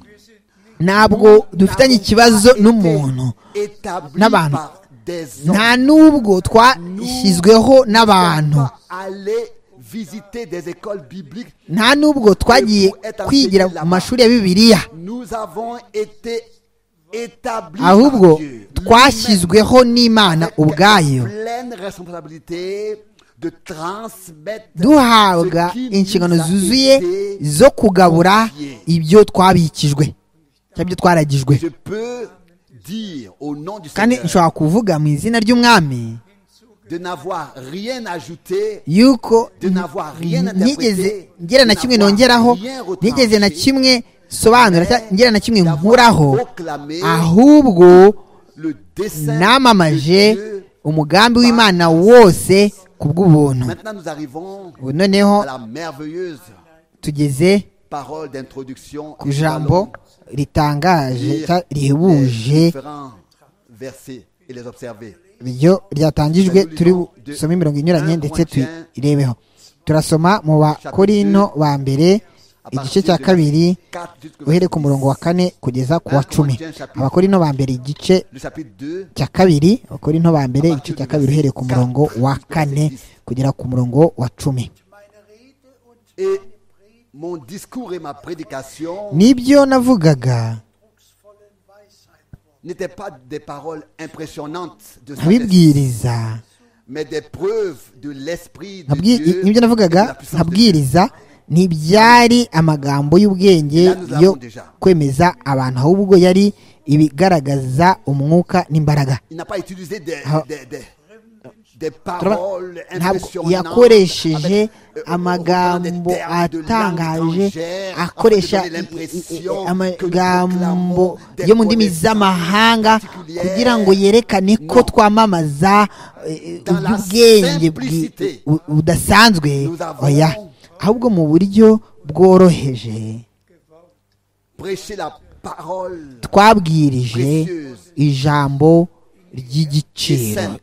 ntabwo dufitanye ikibazo n'umuntu n'abantu. nta n'ubwo twashyizweho n'abantu nta n'ubwo twagiye kwigira mu mashuri ya bibiliya ahubwo ahubwo twashyizwe twashyizweho n'imana ubwayo duhabwa inshingano zuzuye zo kugabura ibyo twabikijwe cyangwa ibyo twaragijwe kandi nshobora kuvuga mu izina ry'umwami de n'avoir rien ajouté yuko De n'avoir rien interprété, nigeze ngera na de kimwe n'avoir nongeraho rien retranché, nigeze na kimwe sobanura cyangwa ngera na kimwe d'avoir nkuraho proclamé ahubwo le dessein de namamaje Dieu. umugambi w'imana wose ku bw'ubuntu Maintenant, nous arrivons Ubu noneho à la merveilleuse tugeze parole d'introduction ku ijambo ritangaje cyangwa rihebuje différents versets et les observer. ryo ryatangijwe turi busome imirongo inyuranye ndetse tuyirebeho turasoma mu bakorino ba mbere igice cya kabiri uhere ku murongo wa kane kugeza ku wa cumi abakorino ba mbere igice Le chapitre 2, cya kabiri abakorino ba mbere igice cya kabiri uhereye ku murongo wa kane kugera ku murongo wa cumi et mon discours et ma prédication nibyo navugaga n'étaient pas des paroles impressionnantes de sagesse, nkabibwiriza mais des preuves de l'esprit de nkabwi- Dieu. nibyo et de navugaga la puissance de Dieu. nkabwiriza ntibyari amagambo y'ubwenge yo kwemeza abantu ahubwo yari ibigaragaza umwuka n'imbaraga Il n'a pas utilisé des, Ah. des, des, des Turabona, paroles ntabwo impressionnantes. yakoresheje avec, euh, on- on prend des amagambo termes de langue atangaje étrangère afin de akoresha donner i- i- i- l'impression que nous amagambo proclamons des yo mu ndimi connaissances z'amahanga particulières. kugira ngo yerekane ko Non. twamamaza eh, Dans la ubwenge bwi- simplicité, bu- budasanzwe nous avons- oya ahubwo mu buryo bworoheje Prêcher la parole twabwirije Précieuse. ijambo est ry'igiciro sainte.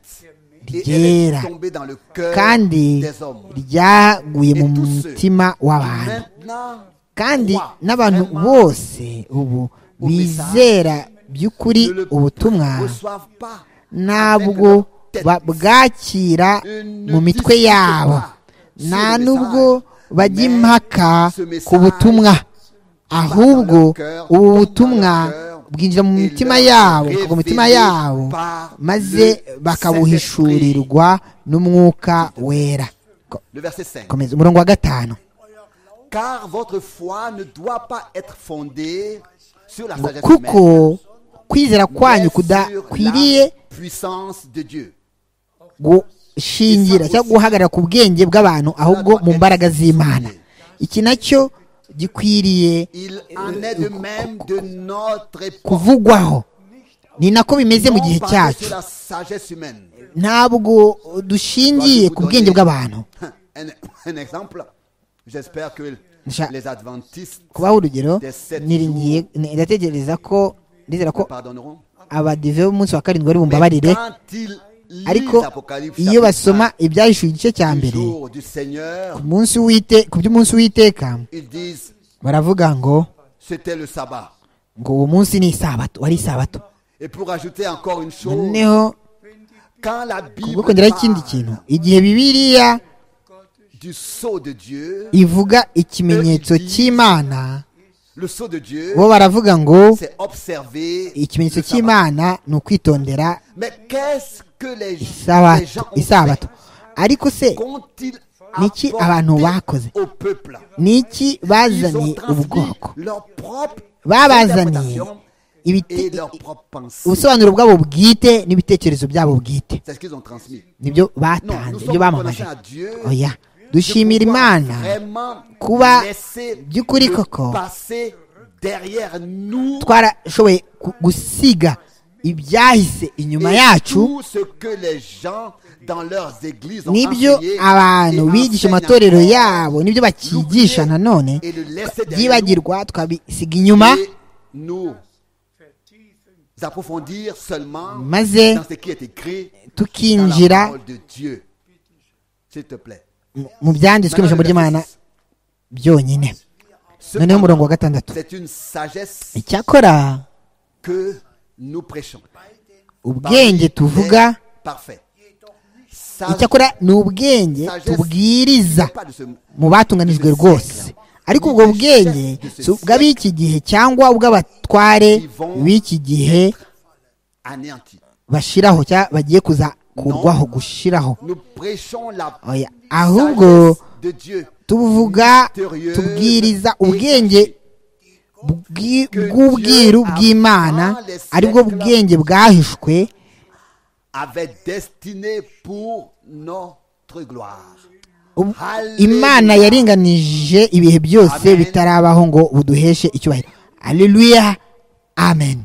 Et elle Ryera. est tombée dans le cœur kandi des hommes. ryaguye mu Et tous ceux mutima w'abantu Maintenant, kandi croient n'abantu vraiment, bose ubu au message, bizera by'ukuri ne le ubutumwa reçoivent pas avec ntabwo leur tête. babwakira Ne mu mitwe discutez yabo pas sur nta le nubwo message, bajya mais impaka ce message ku butumwa leur ahubwo cœur, ubu tombe dans butumwa leur cœur, bwinjira mu et mitima leur yabo bukava mu mitima révélé yabo par maze le bakabuhishurirwa n'umwuka wera Ko- Le verset 5. komeza umurongo wa gatanu Car votre foi ne doit pas être fondée sur la ngo sagesse kuko humaine, kwizera mais kwanyu sur kudakwiriye la puissance de Dieu. gushingira cyangwa guhagarara ku bwenge bw'abantu ahubwo mu mbaraga z'imana iki nacyo gikwiriye Il en est de même de notre époque, kuvugwaho ni nako bimeze mu non gihe basée cyacu sur la sagesse humaine. ntabwo dushingiye ku bwenge bw'abantu Un, un exemple, j'espère que Ja- les adventistes kubaho urugero niringiye ndatekereza ko ndizera ko pardonneront. abadive b'umunsi wa karindwi bari Mais bumbabarire quand ils lisent ariko l'Apocalypse, iyo basoma chapitre ibyahishuye igice 1, cya du mbere jour du Seigneur, ku munsi w'ite ku by'umunsi w'iteka ils disent baravuga ngo c'était le sabbat. ngo uwo munsi ni isabato wari isabato Et pour ajouter encore une chose, noneho quand la kubwo Bible kongeraho ikindi parle kintu igihe bibiliya du sceau de Dieu, ivuga ikimenyetso cy'imana le sceau de Dieu, bo baravuga ngo c'est observer ikimenyetso le sabbat. cy'imana ni ukwitondera Mais qu'est-ce que les, les isabato gens ont fait isabato ariko se Qu'ont-ils Niki abantu bakoze? apporté au peuple niki Ils ont bazaniye transmis ubwoko leur propre babazaniye interprétation et ibite- leur propre pensée. ubusobanuro bwabo bwite n'ibitekerezo byabo bwite C'est ce qu'ils ont transmis. nibyo Non, nous batanze sommes ibyo bamamaje reconnaissants à Dieu oya de dushimira pouvoir imana vraiment kuba laisser by'ukuri le koko passer derrière nous twarashoboye ku- gusiga ibyahise inyuma et yacu tout ce que les gens dans leurs églises ont nibyo enseigné abantu et bigisha enseignent amatorero encore. yabo nibyo L'oublier bakigisha nanone et le laisser derrière nous byibagirwa twabisiga inyuma et nous approfondir seulement Maze- dans ce qui est écrit dans la tukinjira parole de Dieu. S'il te plaît. mu- mu byanditswe mu ijambo ry'imana byonyine noneho umurongo wa gatandatu C'est une sagesse icyakora que nous prêchons. ubwenge tuvuga Parfait. icyakora ni ubwenge tubwiriza mu batunganijwe rwose ariko ubwo bwenge si ubw'ab'iki gihe cyangwa ubw'abatware b'iki gihe anéanti. bashiraho cyangwa bagiye kuza kurwaho gushiraho Nous prêchons la Oya, ahubwo sagesse de Dieu tuvuga tubwiriza ubwenge bw'i- bw'ubwiru bw'imana aribwo bwenge bwahishwe avec destinée pour notre gloire. Ubu- imana yaringanije ibihe byose bitarabaho ngo buduheshe icyubahiro aleluya amen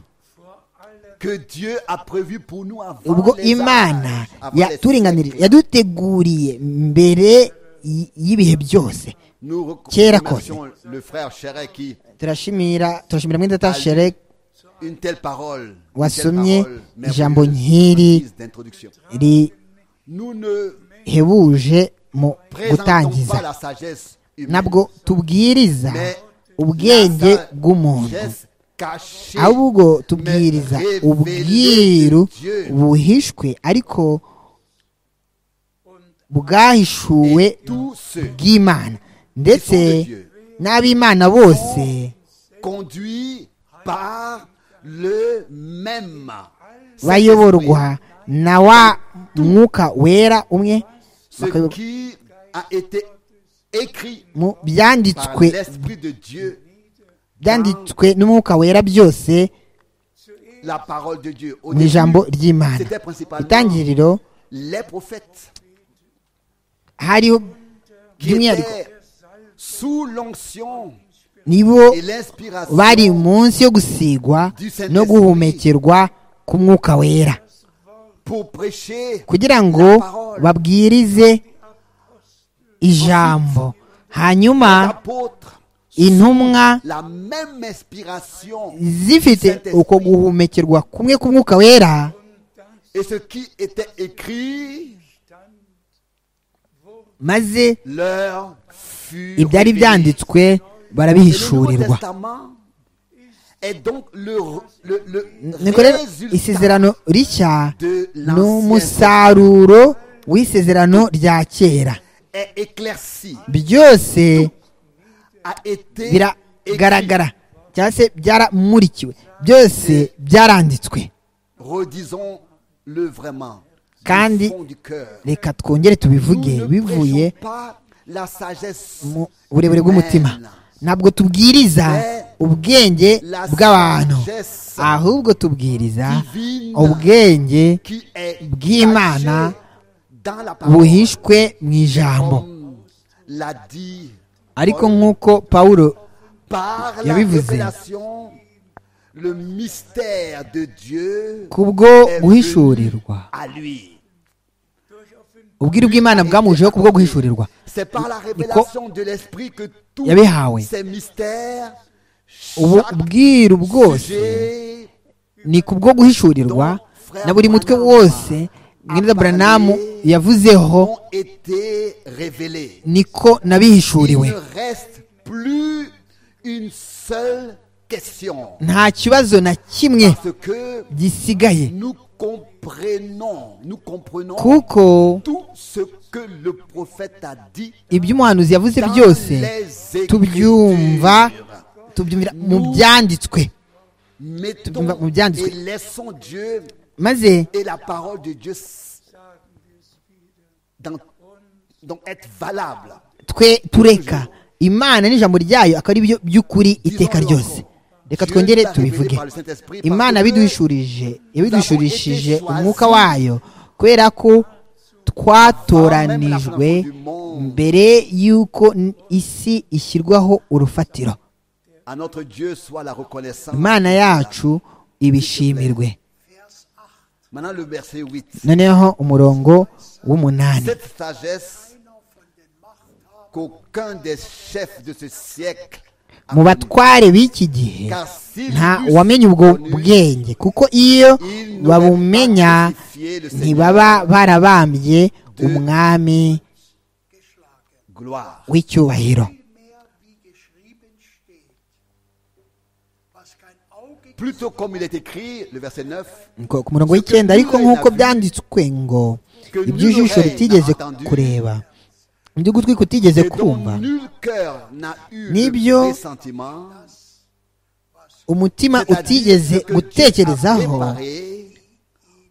Que Dieu a prévu pour nous avant ubwo les imana âges, avant les yaturinganirije siècles. yaduteguriye mbere y- y'ibihe byose Nous Kera remercions le frère Chéret qui turashimira turashimira mwenda tashere une telle parole, une telle wasomye parole ijambo merveilleuse, nk'iri prise d'introduction. Nous ne rihebuje mu présentons pas gutangiza la sagesse humaine, nabwo tubwiriza mais ubwenge la sagesse bw'umuntu cachée, ahubwo tubwiriza mais révélée ubwiru de Dieu. buhishwe ariko bwahishuwe Et tous ceux bw'imana ndetse Qui sont de Dieu. n'ab'imana bose conduits par le même. bayoborwa na wa mwuka wera umwe Saint-Esprit, Ce qui a été écrit mu par byanditswe l'Esprit de Dieu, byanditswe n'umwuka wera byose la parole de Dieu. Au ni début, ijambo ry'imana c'était principalement itangiriro les prophètes hariho qui by'umwihariko étaient sous l'onction nibo et l'inspiration bari munsi yo gusigwa no guhumekerwa k'umwuka wera pour prêcher kugira ngo babwirize ijambo hanyuma l'apôtre, intumwa la même inspiration zifite uko guhumekerwa kumwe k'umwuka wera et ce qui était écrit maze leur fut ibyari révélé. byanditswe Et le Nouveau barabihishurirwa Testament est donc le, le, le niko rero résultat isezerano rishya de l'ancien n'umusaruro w'isezerano rya kera est éclairci, byose a été écrit. biragaragara cyangwa se byaramurikiwe byose byaranditswe Redisons le vraiment. du Kandi fond du cœur. reka twongere tubivuge Nous ne bivuye prêchons pas la sagesse mu burebure bw'umutima humaine, ntabwo tubwiriza ubwenge la bw'abantu sagesse ahubwo tubwiriza divine ubwenge qui est bw'Imana cachée dans la parole, buhishwe mu ijambo comme l'a dit ariko nk'uko pawulo par la Yabivuze. révélation, le mystère de Dieu kubwo est venu guhishurirwa à lui. ubwira bw'imana bwamujeho kubwo guhishurirwa C'est par la révélation de l'esprit que tous yabihawe. ces mystères, ubu chaque bwiru bwose sujet ni kubwo guhishurirwa na buri mutwe wose mwenda buranamu yavuzeho ont été révélés. niko Il nabihishuriwe ne reste plus une seule question nta kibazo na kimwe parce que gisigaye nous comprenons, nous comprenons kuko tout ce que le prophète a dit ibyo umuhanuzi yavuze dans byose les Écritures. tubyumva tubyumvira mu byanditswe Mettons et laissons Dieu maze et la parole de Dieu s- dans, donc être valable. twe tureka imana n'ijambo ryayo akaba ari byo by'ukuri iteka Disons-le ryose encore. reka Dieu twongere nous a tubivuge révélé par le Saint-Esprit, parce imana que yabiduhishurije yabiduhishurishije été choisis umwuka wayo kubera ko twatoranijwe mbere y'uko n- isi ishyirwaho urufatiro À notre Dieu soit la reconnaissance. imana yacu ibishimirwe Maintenant le verset 8. noneho umurongo w'umunani Cette sagesse qu'aucun des chefs de ce siècle a connue. mu batware b'iki gihe Car s'ils nta eussent wamenye ubwo connu, bwenge kuko iyo ils n'auraient babumenya pas crucifié le Seigneur. ntibaba barabambye umwami Gloire. w'icyubahiro vielmehr, wie geschrieben steht, was kein Auge Plutôt comme il est écrit, le verset 9, Ngo ku murongo w'icyenda ariko nk'uko byanditswe ngo iby'ijisho ritigeze kureba iby'ugutwi kutigeze et dont kumva nul cœur n'a eu Nibyo. le pressentiment, umutima c'est-à-dire utigeze ce que Dieu a gutekerezaho préparé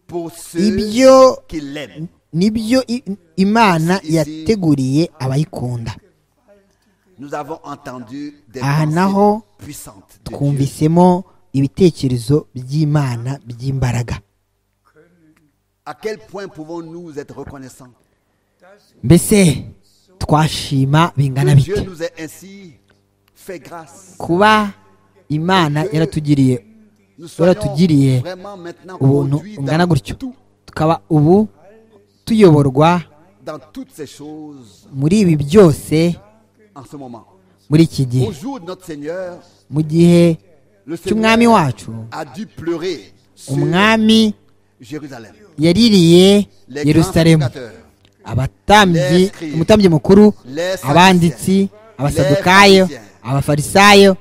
pour ceux ibyo qui l'aiment. nibyo i- imana Ici- yateguriye abayikunda Nous avons entendu des Ah, pensées naho puissantes de Dieu. twumvisemo ibitekerezo by'imana by'imbaraga À quel point pouvons-nous être reconnaissants mbese twashima bingana Que Dieu bite nous ait ainsi fait grâce. kuba imana yaratugiriye Nous soyons yaratugiriye vraiment maintenant ubuntu conduits bungana dans, gutyo tout- tukaba ubu tuyoborwa dans toutes ces choses muri ibi byose en ce moment. muri iki gihe Au jour de notre Seigneur, mu gihe le cy'umwami Seigneur wacu a dû pleurer sur umwami Jérusalem. yaririye Les yerusalemu grands prédicateurs, abatambyi Lescribes, umutambyi mukuru les Sadducéens, abanditsi abasadukayo les Pharisiens. abafarisayo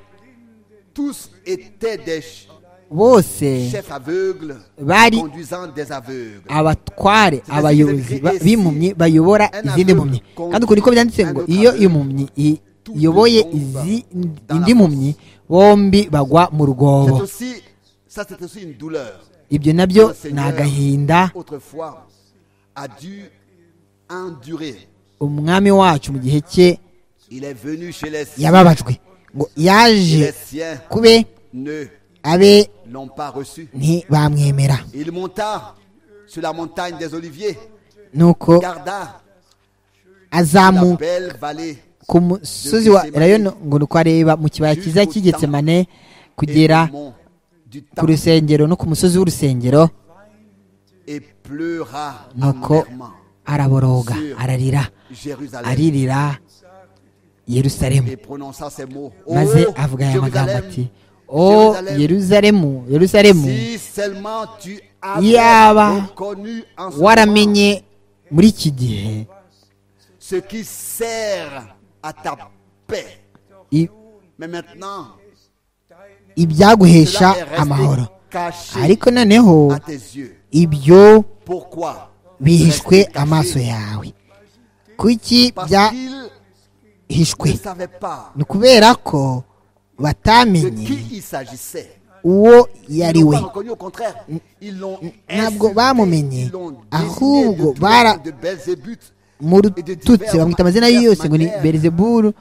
tous étaient des ch- bose chefs aveugles Bari- conduisant des aveugles. abatware abayobozi ba- b'impumyi bayobora izindi mpumyi kandi uko niko byanditse ngo iyo impumyi i- iyoboye izi- indi mpumyi bombi bagwa mu C'est rwobo aussi, ça c'est aussi une douleur. ibyo nabyo ni agahinda autrefois a dû endurer umwami wacu mu gihe cye Il est venu chez les siens. yababajwe ngo yaje Les siens kube ne abe l'ont pas reçu. ntibamwemera Il monta sur la montagne des oliviers, nuko garda la azamuka belle vallée ku musozi wa rayoni ngo ni uko areba mu kibaya cyiza cy'igetsemane et kugera au mont du ku temple rusengero no ku musozi w'urusengero et pleura nuko amèrement araboroga ararira Jérusalem aririra yerusalemu et prononça ces mots. Oh, maze avuga aya magambo Jérusalem, ati o yerusalemu yerusalemu si seulement tu as Yaba. reconnu en ce moment waramenye muri iki gihe ce qui sert à ta paix. i- Mais maintenant, ibyaguhesha cela est resté amahoro caché ariko noneho à tes yeux. ibyo Pourquoi bihishwe Resté caché. amaso yawe kuki Parce qu'il byahishwe ne savait pas ni ukubera ko de batamenye qui il s'agissait. uwo yari Ils l'ont we pas reconnu, au contraire. Ils l'ont ntabwo insulté, bamumenye ils l'ont désigné ahubwo de tous bara les noms de Belzébuth. mu rututsi bamwita amazina ye yose ngo ni berizeburu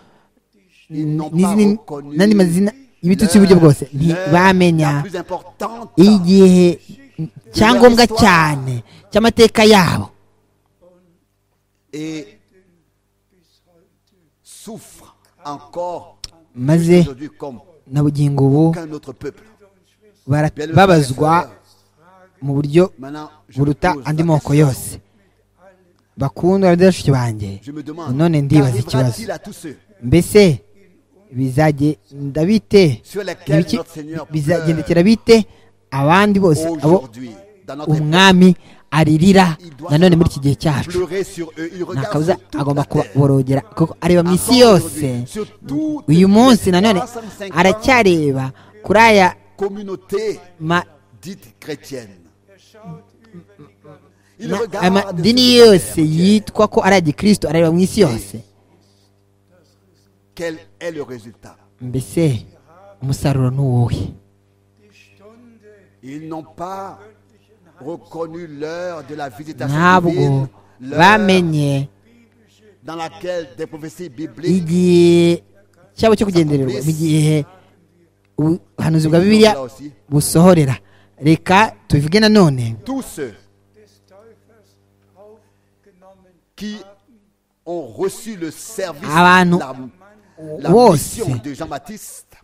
Ils n'ont pas n'izindi reconnu n'andi mazina y'ibitutsi y'uburyo l'heure- bwose l'heure ntibamenya la plus importante igihe cyangombwa cyane cy'amateka yabo et souffre encore maze aujourd'hui comme na bugingo ubu aucun autre peuple. barababazwa mu buryo Maintenant, je me, buruta pose la andi moko question. yose bakundwa bashiki banjye Je me demande, none ndibaza ikibazo qu'arrivera-t-il à tous ceux mbese bizagenda bite sur lesquels Ibiki- notre Seigneur pleure bizagendekera bite abandi bose abo aujourd'hui dans notre époque umwami aririra Il doit nanone muri iki seulement gihe cyacu pleurer sur eux. Il nta regarde kabuza sur toute agomba la terre. kuborogera kuko areba mu isi yose uyu munsi nanone aracyareba kuri aya communauté ma- dite chrétienne. Il na- regarde aya madini yose yitwa ko ari agikristo areba mu isi yose quel est le résultat. mbese umusaruro ni uwuhe Ils n'ont pas reconnu l'heure de la visitation ntabwo divine, l'heure bamenye dans laquelle des prophéties bibliques igihe cyabo cyo kugendererwa mu gihe ubuhanuzi bwa bibiliya Là aussi. busohorera reka tubivuge nanone tous ceux des Teufels aufgenommen qui ont reçu le service, Ah bah, non. la, la Wos. mission de Jean-Baptiste,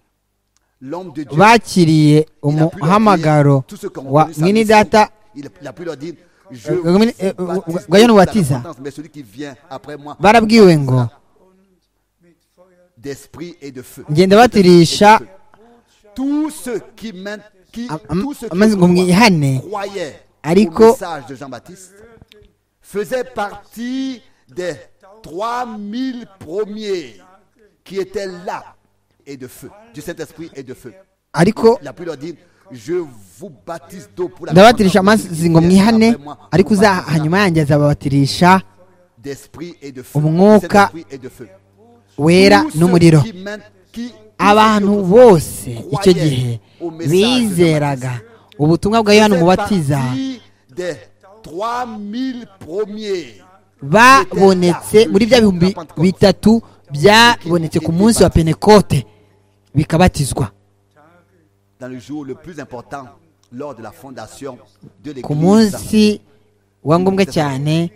l'homme de Dieu. bakiriye Il a pu leur umuhamagaro dire, tous ceux qui ont wa reconnu sa mwene mission, data il a- il a pu leur dire, je Euh, vous euh, baptise euh, pour euh, la Guayano Baptiste. repentance, mais celui qui vient après moi, barabwiwe ngo d'esprit et de feu. genda batirisha Tous ceux qui, main- qui, Am- am- tous ceux qui amaze ngo mwihane croyaient Ariko- au message de Jean-Baptiste faisaient partie des 3000 premiers qui étaient là et de feu, du Saint-Esprit et de feu. ariko Il a pu leur dire, je vous baptise d'eau pour la ndabatirisha amazi ngo repentance. mwihane Après moi, ariko vous uza baptisera hanyuma yanjye azababatirisha d'esprit et de feu. Umwuka Saint-Esprit et de feu. wera Tous ceux n'umuriro qui main- qui- abantu tous ceux qui bose icyo croyaient gihe au message de bizeraga ubutumwa bwa yohana faisaient umubatiza partie des 3000 premiers babonetse muri bya bihumbi bitatu byabonetse ku munsi wa penekote bikabatizwa dans le jour le plus important lors de la fondation de ku l'Église. munsi wa ngombwa cyane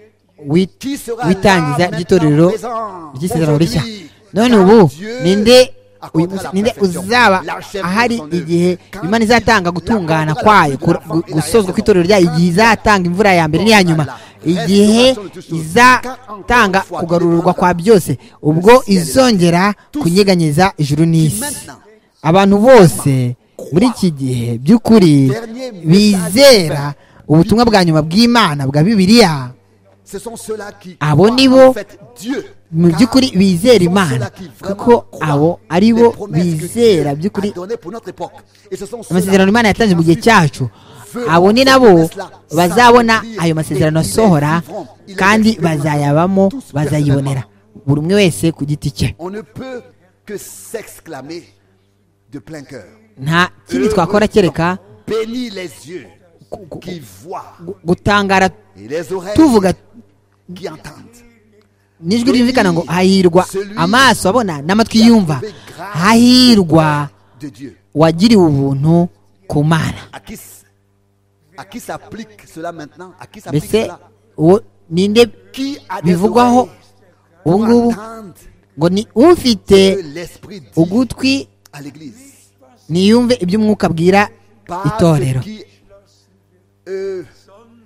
Qui sera w'itangiza là ry'itorero maintenant, ry'isezerano présent, rishya aujourd'hui, none car ubu Dieu ninde uyu accordera munsi- la ninde perfection, uzaba l'archèvre ahari de son œuvre. igihe Quand imana il izatanga la gutungana accordera kwayo la fin de la gu- fin gu- et la gusozwa raison. kw'itorero ryayo igihe izatanga imvura ya mbere n'iya nyuma igihe izatanga kugarurwa kwa byose ubwo izongera kunyeganyeza ijuru n'isi abantu bose muri iki gihe by'ukuri bizera ubutumwa bwa nyuma bw'imana bwa bibiliya Ce sont ceux-là qui Abo croient ni bo en fait Dieu, mu car by'ukuri bizera ce sont imana ceux-là qui vraiment kuko croient abo ari les bo promesses que Dieu bizera a by'ukuri données pour notre époque. Et ce sont ceux-là amasezerano imana yatanze mu gihe ensuite cyacu abo ni nabo bazabona ayo masezerano asohora kandi bazayabamo bazayibonera buri umwe wese ku giti cye On ne peut que s'exclamer de plein cœur. nta kindi twakora kereka Bénis les yeux gu- gu- qui voient gu- gutangara et les oreilles tuvuga qui entendent. nijwi ryumvikana ngo hahirwa amaso abona n'amatwi yumva hahirwa de Dieu. wagiriwe ubuntu ku mana À qui, s- à qui s'applique cela maintenant À qui s'applique mbese cela uwo ninde Qui a des bivugwaho oreilles pour ubu ngubu entendre ngo ni ufite que l'Esprit dit ugutwi à l'Église niyumve iby'umwuka abwira Pas itorero ce qui euh,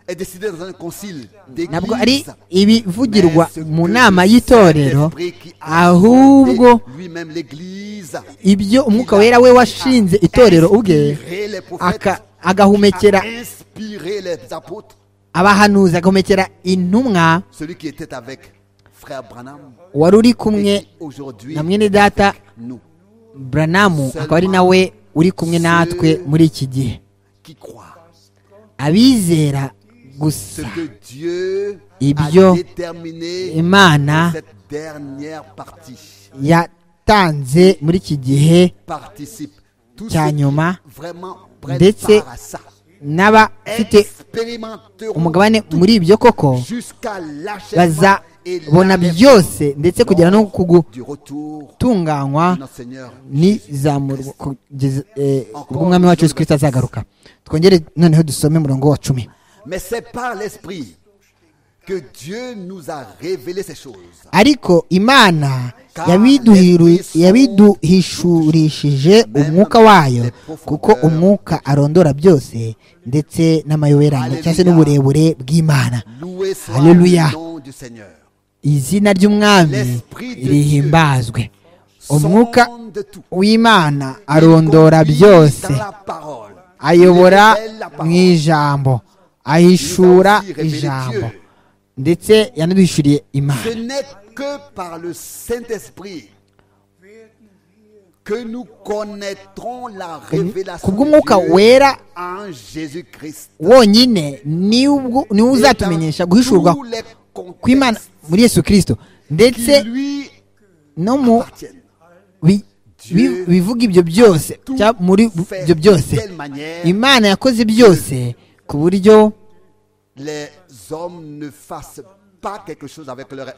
est décidé dans un concile ntabwo ari d'Église. ibivugirwa Mais ce mu que nama y'itorero Saint-Esprit qui a ahubwo fondé Lui-même l'Église. ibyo umwuka wera we washinze itorero ubwe Inspiré les prophètes. aka- agahumekera a inspiré les apôtres. abahanuzi agahumekera intumwa Celui qui était avec frère Branham. wari uri et kumwe qui Aujourd'hui, na mwene data nous buranamu akaba ari nawe uri kumwe natwe muri iki gihe qui croit abizera ce gusa que Dieu Ibyo a déterminé imana dans cette dernière partie yatanze muri iki gihe participe. Tout cya nyuma vraiment prennent ndetse part à ça. n'abafite Expérimenteront umugabane muri ibyo koko jusqu'à l'achèvement et bazabona byose ndetse kugera no ku l'arrêt du retour gutunganywa de notre Seigneur. n'izamurwa kugeza eh, ubwo umwami wacu Yesu kirisita azagaruka twongere noneho dusome umurongo wa cumi Mais c'est par l'Esprit que Dieu nous a révélé ces choses. ariko imana yabiduhiru- yabiduhishurishije umwuka wayo kuko umwuka arondora byose ndetse n'amayoberane cyangwa se n'uburebure bw'imana Loué soit Alléluia. le nom du Seigneur. izina ry'umwami rihimbazwe umwuka Sonde tout. w'imana arondora byose Dans la parole. ayobora Il révèle la mu parole. ijambo ahishura ijambo ndetse yanaduhishuriye Ce imana n'est que par le Saint-Esprit que nous connaîtrons la révélation kubw'umwuka de Dieu wera en Jésus-Christ. wonyine niwo niwo uzatumenyesha guhishurwa Tous les kw'imana contextes muri yesu kirisito qui ndetse lui no mu appartiennent. bi- bi- bivuga ibyo byose cya- muri ibyo byose imana yakoze byose ku buryo Les hommes ne fassent pas quelque chose avec leur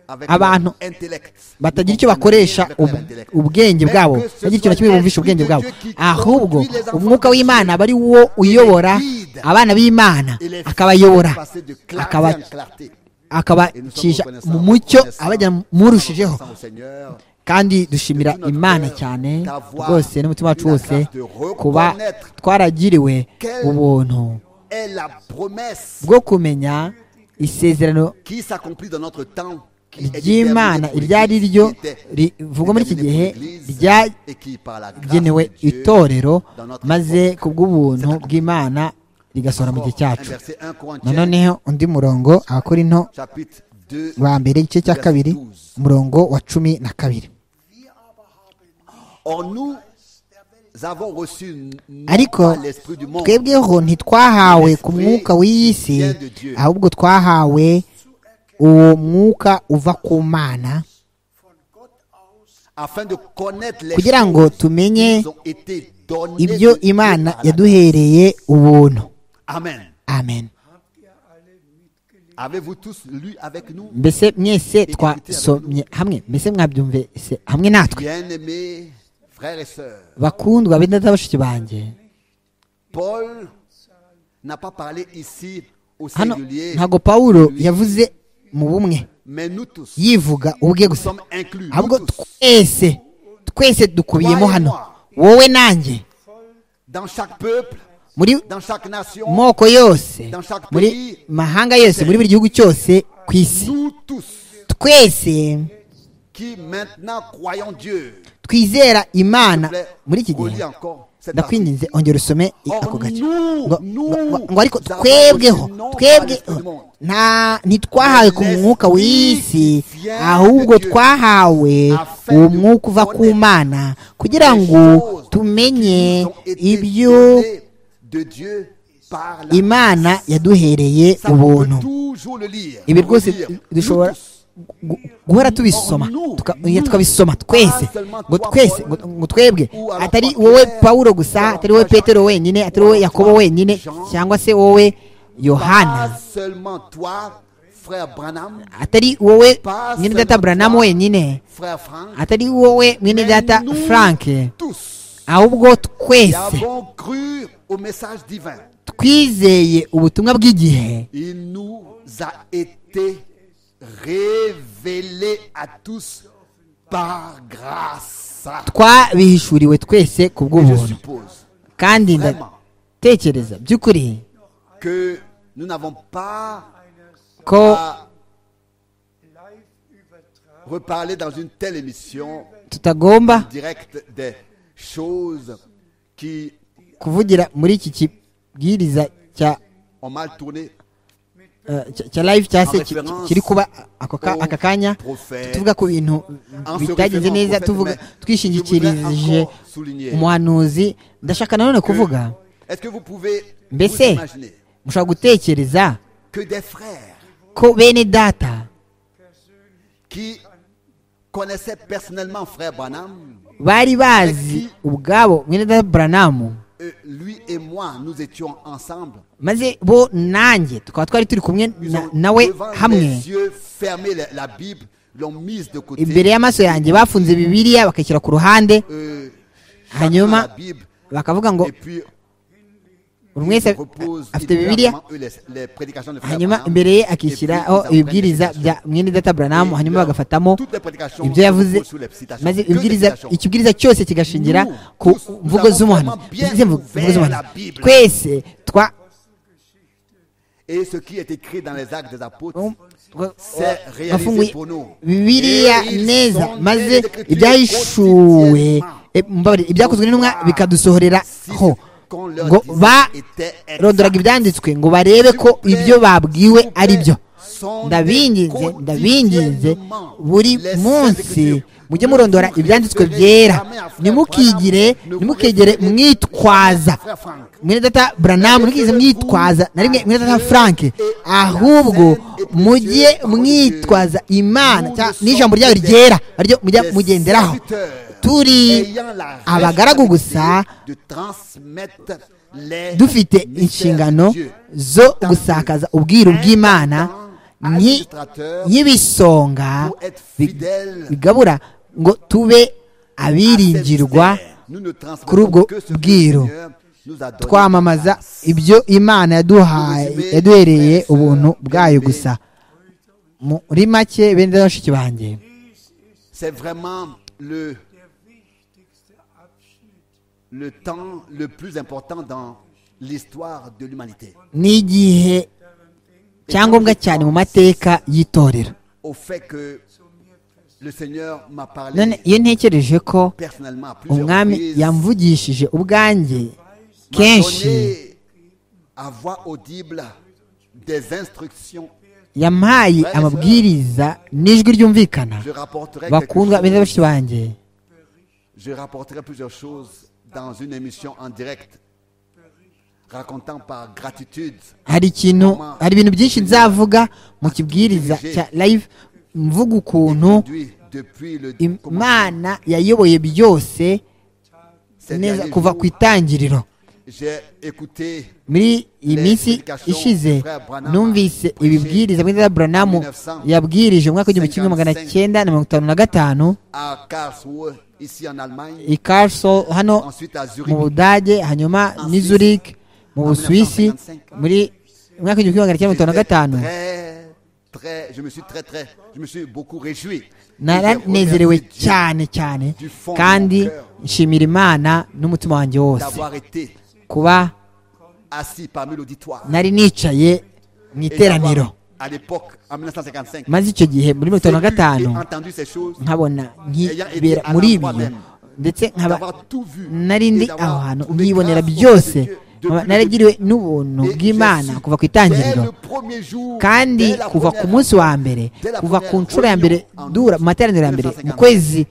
avec Abantu leur intellect. batagira Ne icyo bakoresha comprennent rien avec leur ub- intellect. ubwenge Mais bwabo que ce batagira ikintu na soit kimwe bumvisha ubwenge l'Esprit bwabo de Dieu qui ahubwo conduit les enfants umwuka de w'imana Dieu. aba ari wo uyobora guide. abana b'imana Et les akabayobora filles passer de clarté akaba- en clarté. akabacisha mu mucyo abajyana murushijeho Seigneur, kandi dushimira imana cyane rwose n'umutima wacu wose kuba twaragiriwe ubuntu est la promesse bwo kumenya isezerano qui s'accomplit dans notre temps. qui est déterminée ry'imana pour iryo ari l'Église, ryo qui était rivugwa muri iki gihe déterminée pour l'Église et qui, par la grâce ryagenewe de Dieu, itorero dans notre maze époque. kubw'ubuntu bw'imana rigasohora mu gihe Un cyacu verset 1 Corinthiens, noneho undi murongo abakorinto chapitre 2, ba mbere igice cya kabiri umurongo wa cumi na kabiri Or nous avons reçu non ariko pas l'esprit du monde, twebweho ntitwahawe ku mwuka w'iyi si ahubwo twahawe uwo mwuka uva ku mana afin de connaître les kugira ngo tumenye qui nous ont été données ibyo de Dieu imana par la yaduhereye ubuntu Amen. amen Avez-vous tous lu avec nous mbese mwese twasomye hamwe mbese mwabyumvise hamwe natwe Bien-aimés frères et sœurs, bakundwa b'indata bashiki banjye Paul n'a pas parlé ici au hano singulier, ntabwo pawulo yavuze mu bumwe mais nous tous, yivuga ubwe nous gusa sommes inclus. nous ahubwo tous. twese twese dukubiyemo hano wowe nanjye dans chaque peuple, muri dans chaque nation, moko yose Dans chaque muri pays, mahanga yose muri buri gihugu cyose ku isi nous tous twese qui maintenant croyons Dieu. twizera S'il vous imana plaît, muri iki relis gihe encore cette partie. ndakwinginze ongera usome i- Or, ako gace nous, ngo nous, ngo- ngo ariko nous avons twebweho reçu twebweho non par l'esprit du nta ntitwahawe ku mwuka w'isi L'esprit vient ahubwo de Dieu. twahawe Afin uwo de mwuka uva ku connaître mana kugira ngo choses qui tumenye nous ont été ibyo données de Dieu par la imana yaduhereye Ça, on peut ubuntu toujours le lire. ibi le rwose lire. dushobora Nous tous. gu- guhora tubisoma tuka- ya, tukabisoma twese ngo twese ngo- ngo twebwe atari wowe pawulo gusa atari wowe petero wenyine atari wowe yakobo wenyine cyangwa se wowe Pas yohana seulement toi, frère Branham, atari wowe mwene data buranamu wenyine frère Frank, atari wowe mwene data mais nous frank tous ahubwo twese avons cru au message divin. twizeye ubutumwa bw'igihe Il nous a été révélé à tous par grâce. twabihishuriwe twese ku Je bw'ubuntu suppose kandi ndatekereza by'ukuri que nous n'avons pas ko à reparler dans une telle émission tutagomba directe des choses qui kuvugira muri iki kibwiriza cya ont mal tourné eh, cya- cya live cya se En ki- référence kiri kuba ako ka- aka kanya prophète. tuvuga ku bintu En se bitagenze référant au neza prophète, tuvuga mais je twishingikirije voudrais encore souligner umuhanuzi ndashaka nanone que- kuvuga Est-ce que vous pouvez vous mbese imaginer mushobora gutekereza que des frères ko bene data qui connaissaient personnellement frère Branham, bari bazi ubwabo mwene data buranamu euh, lui et moi, nous étions ensemble. maze bo nanjye tukaba twari turi kumwe Ils na- ont, nawe devant hamwe les yeux fermé la, la Bible, l'ont mise de côté. imbere y'amaso yanjye bafunze bibiliya bakayishyira ku ruhande Euh, chacun hanyuma la Bible, bakavuga ngo et puis buri wese repose afite bibiliya évidemment, eux, les, les prédications de frère hanyuma Branham, imbere ye et puis akishyiraho ils apprennent ibibwiriza les bya mwene data buranamu Et hanyuma leur- bagafatamo toutes les prédications ibyo yavuze reposent sur les citations. maze Que des ibwiriza citations. ikibwiriza cyose kigashingira Nous, ku tous, nous mvugo avons z'umuhanuzi vraiment bien izi mvu- mvugo ouvert z'umuhanuzi. la Bible. twese twa Et ce qui est écrit dans les actes des apôtres, um, twa- c'est réalisé bafunguye pour nous. bibiliya Et ils neza sont maze des écritures ibyahishuwe officiellement. e, mbabarira, ibyakozwe n'intumwa Si bikadusohoreraho ce qu'on leur ngo disait était exact. barondoraga ibyanditswe ngo barebe ko ibyo babwiwe ari byo ndabinginze ndabinginze buri munsi mujye murondora ibyanditswe byera ntimukigire ntimukigere mwitwaza mwene data buranamu ntimukize mwitwaza na rimwe mwene data frank ahubwo mujye mwitwaza imana cyangwa n'ijambo ryayo ryera aryo mujya mugenderaho turi abagaragu gusa dufite inshingano zo gusakaza ubwiru bw'imana nki- nk'ibisonga bi- bigabura ngo tube abiringirwa kuri ubwo bwiru twamamaza ibyo imana yaduhaye yaduhereye ubuntu bwayo gusa muri make bene data bashiki banjye C'est vraiment le, le temps le plus important dans l'histoire de l'humanité. ni igihe cyangombwa cyane mu mateka y'itorero Au fait que le Seigneur m'a none parlé iyo ntekereje ko personnellement à plusieurs umwami reprises, m'a yamvugishije ubwanjye kenshi donné à voix audible des instructions. yampaye amabwiriza n'ijwi ryumvikana Je rapporterai, quelque bakundwa beza chose- bashiki banjye je rapporterai plusieurs choses dans une émission en direct, racontant par gratitude hari ikintu hari ibintu byinshi nzavuga mu kibwiriza cya live mvuga ukuntu conduit depuis le commencement. imana yayoboye byose Ces neza derniers kuva jours, ku itangiriro J'ai écouté muri iyi minsi ishize numvise ibibwiriza muri za buranamu yabwirije mu mwaka w'igihumbi kimwe magana cyenda na mirongo itanu na gatanu à Karlsruhe, ici en Allemagne, i Karlsruhe hano ensuite à mu Zurich. budage hanyuma En ni Suisse. zurich mu En busuwisi 1955. muri mwaka w'igihumbi kimwe magana cyenda mirongo itanu na J'étais gatanu Très, très, je me suis très, très, je me suis beaucoup réjoui. naranezerewe Et j'ai remercié Dieu cyane cyane Du fond de kandi mon cœur. nshimira imana n'umutima wanjye wose D'avoir été kuba assis parmi l'auditoire. nari nicaye mu Et d'avoir, iteraniro À l'époque, en 1955, maze icyo gihe muri mirongo itanu na j'ai gatanu entendu ces choses, nkabona nkibera ayant été muri à ibyo l'endroit même. ndetse nkaba d'avoir tout vu, nari ndi et d'avoir aho hantu trouvé nkibonera grâce aux yeux byose de Dieu depuis nkaba le naragiriwe n'ubuntu début. Et bw'imana je suis, kuva ku dès itangiriro le premier jour, kandi dès la kuva première ku munsi wa mbere dès la kuva ku première nshuro ya mbere réunion en dura mu materaniro ya mbere mu kwezi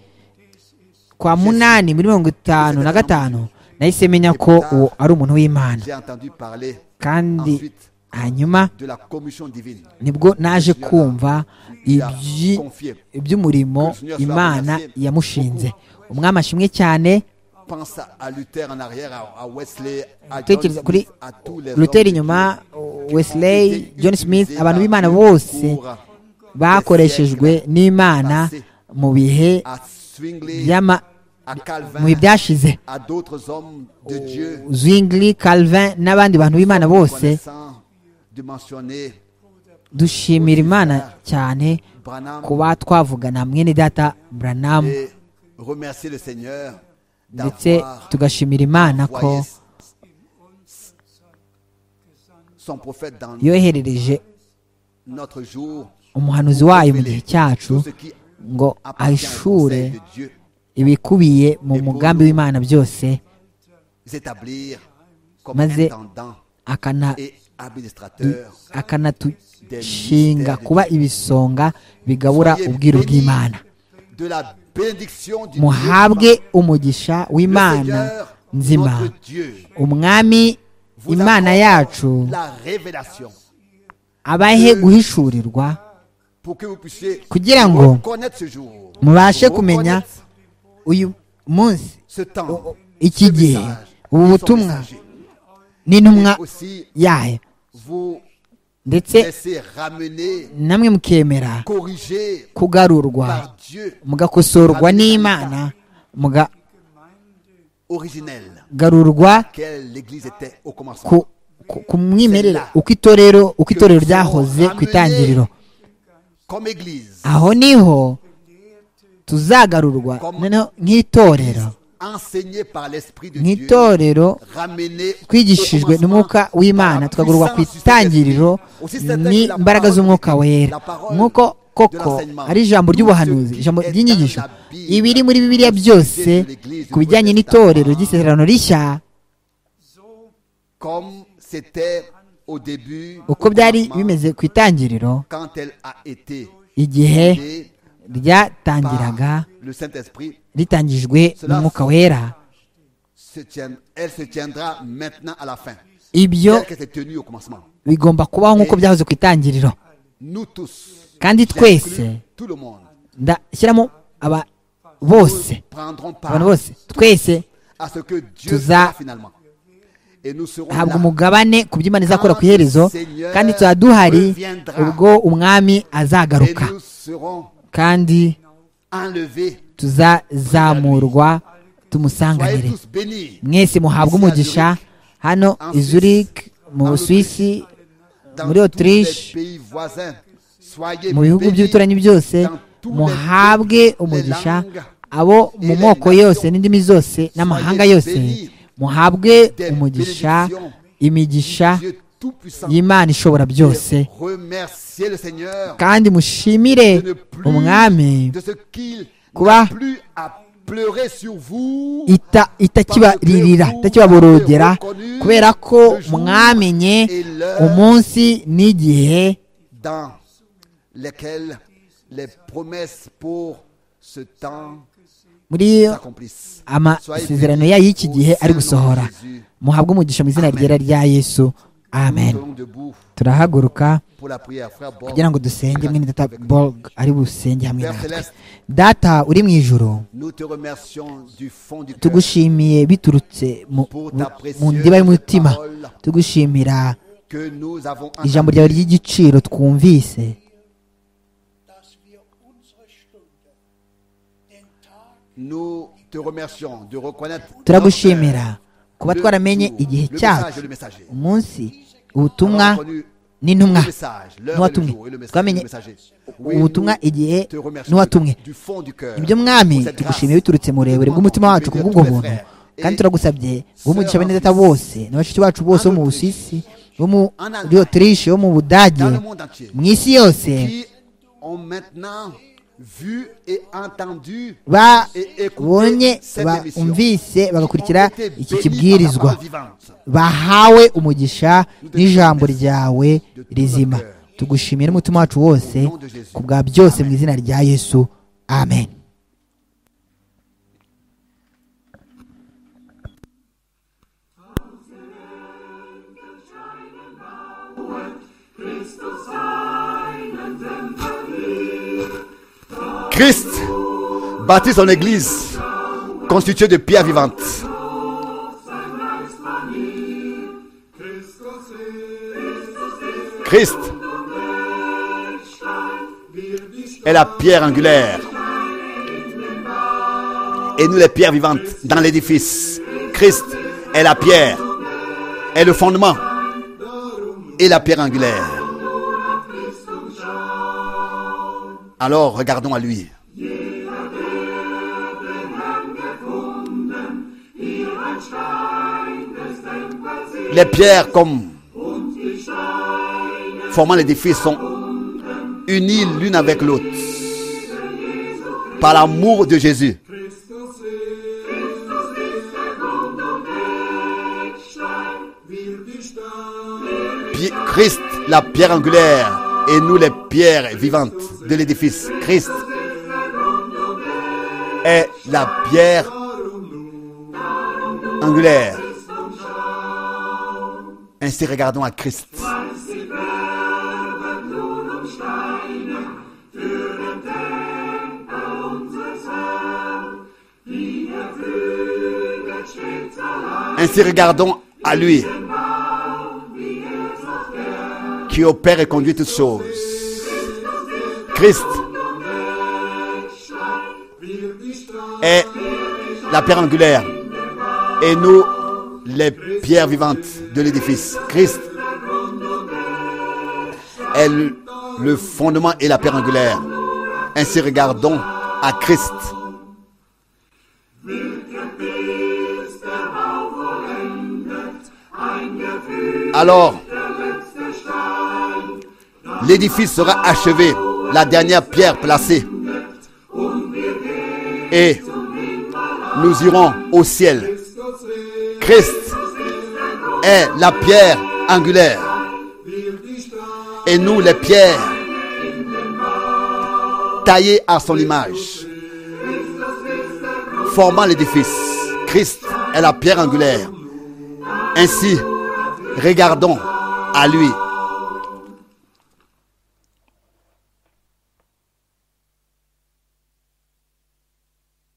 kwa munani muri mirongo itanu na gatanu nahise menya ko uwo ari umuntu w'imana J'ai entendu parler kandi ensuite hanyuma de la commission divine. nibwo naje kumva ibyi- Confié. iby'umurimo imana yamushinze umwami ashimwe cyane pense à Luther en arrière, à, à Wesley, à John Tekereza Smith, kuri à tous les luther hommes de inyuma Dieu wesley john smith abantu b'imana bose bakoreshejwe n'imana mu bihe à Zwingli, by'ama à Calvin, mu bihe byashize à d'autres hommes de Dieu zwingli calvin n'abandi bantu b'imana bose connaissants, de mentionner dushimira imana cyane Branham kuba twavugana mwene data branham et remercier le Seigneur ndetse d'avoir tugashimira imana ko envoyé son prophète dans yoherereje notre jour umuhanuzi wayo mu gihe cyacu tout ce qui ngo appartient au ahishure conseil de Dieu ibikubiye mu mugambi w'imana byose s'établir comme Maze- intendant akana et administrateur akanatushinga kuba ibisonga bigabura ubwiru bw'imana de la bénédiction du muhabwe Dieu umugisha vivant. Le w'imana Seigneur, nzima notre Dieu, umwami vous imana accorde yacu la révélation abahe guhishurirwa pour que vous puissiez Kugira ngo connaître ce jour mubashe reconnaître kumenya uyu munsi ce temps iki ce gihe message, ubu son butumwa messager. n'intumwa Et aussi yayo vous ndetse laisser ramener namwe mukemera corrigé kugarurwa par Dieu mugakosorwa n'imana originel mugagarurwa quelle l'Église était au commencement. ku, ku, ku mwimerere uko itorero uko itorero ryahoze ku itangiriro Comme Église, aho niho tuzagarurwa noneho nk'itorero enseignée par l'Esprit de Dieu, nk'itorero ramenée au twigishijwe commencement n'umwuka par la w'imana tukagurwa ku puissance du itangiriro Saint-Esprit. Aussi certain que la n'imbaraga parole z'umwuka wera la parole nk'uko de koko l'enseignement, ari ijambo tout ry'ubuhanuzi ce qui ijambo est ry'inyigisho dans la Bible, ibiri muri bibiliya byose sujet de l'Église ku bijyanye du n'itorero Protestant, ry'isezerano rishya comme c'était au début, uko au byari commencement, bimeze ku itangiriro quand elle a été igihe guidée par ryatangiraga le Saint-Esprit, ritangijwe n'umwuka wera se tient- elle se tiendra maintenant à la fin, ibyo telle qu'elle s'est tenue au commencement. bigomba kubaho nk'uko byahoze ku itangiriro Nous tous, kandi j'inclus twese tout le monde, ndashyiramo aba bose prendrons part abantu bose twese à ce que Dieu Tuza- fera finalement. Et nous serons habwa là umugabane ku byo imana izakora ku iherezo kandi tuzaba duhari ubwo umwami et azagaruka nous serons kandi enlevés. tuzazamurwa Soyez tumusanganire tous bénis mwese muhabwe umugisha hano izurike mu busuwisi dans muri tous Autriche, les pays voisins. Soyez mu bihugu bénis by'uturanyi byose dans tous les muhabwe pays, les umugisha langues. abo mu moko yose n'indimi zose n'amahanga yose muhabwe umugisha imigisha Dieu Tout-Puissant, y'imana ishobora byose et remerciez le Seigneur kandi mushimire de ne plus umwami de ce qu'il Kuba- n'a plus à pleurer sur vous ita- itakibaririra itakibaborogera kubera ko mwamenye umunsi n'igihe dans lesquels les promesses pour ce temps muri iyo s'accomplissent. amasezerano yayo y'iki gihe ari gusohora muhabwe umugisha mu izina ryera rya yesu amen Nous debout turahaguruka pour la prière. Frère Bob, kugira ngo dusenge mwene data borg ari busenge hamwe Père natwe Céleste, data uri mu ijoro nous te remercions du fond du cœur tugushimiye biturutse mu Pour mu- ta précieuse mu ndiba y'umutima parole. tugushimira que nous avons ijambo entendu. ryawe ry'igiciro twumvise dass wir unsere Stunde, den Tag Nous te remercions de reconnaître turagushimira kuba Le twaramenye jour, igihe le cyacu message, le message. umunsi notre ubutumwa heure, reconnu n'intumwa le message, l'heure et le n'uwatumwe jour et le message, twamenye le messager. Oui, ubutumwa nous igihe te remercions n'uwatumwe du fond du cœur ibyo mwami pour cette tugushimiye grâce. biturutse mu burebure Nous bw'umutima demandons wacu de kubw'ubwo bénir tous les buntu frères. kandi Et turagusabye bw'umugisha bene data sœurs en bose n'abashuti bacu bose bo mu en Autriche, busisi bo muri Allemagne, otirishe bo mu budage dans le monde entier, mu isi yose qui ont maintenant vu et entendu et babonye écouté cette émission, bumvise bagakurikira ont été iki bénis par la kibwirizwa parole vivante. bahawe umugisha n'ijambo ryawe rizima tugushimira n'umutima wacu wose ku bwa byose mu izina rya yesu amen Christ bâtit son Église constitué de pierres vivantes. Christ est la pierre angulaire. Et nous, les pierres vivantes dans l'édifice. Christ est la pierre, est le fondement et la pierre angulaire. Alors regardons à lui. Les pierres comme formant l'édifice sont unies l'une avec l'autre par l'amour de Jésus. Pi- Christ, la pierre angulaire, et nous les pierres vivantes de l'édifice. Christ est la pierre angulaire. Ainsi regardons à Christ. Ainsi regardons à lui qui opère et conduit toutes choses. Christ est la pierre angulaire et nous les pierres vivantes de l'édifice. Christ est le le fondement et la pierre angulaire. Ainsi regardons à Christ. Alors, l'édifice sera achevé, la dernière pierre placée. Et nous irons au ciel. Christ est la pierre angulaire. Et nous, les pierres, taillées à son image, formant l'édifice. Christ est la pierre angulaire. Ainsi, regardons à lui.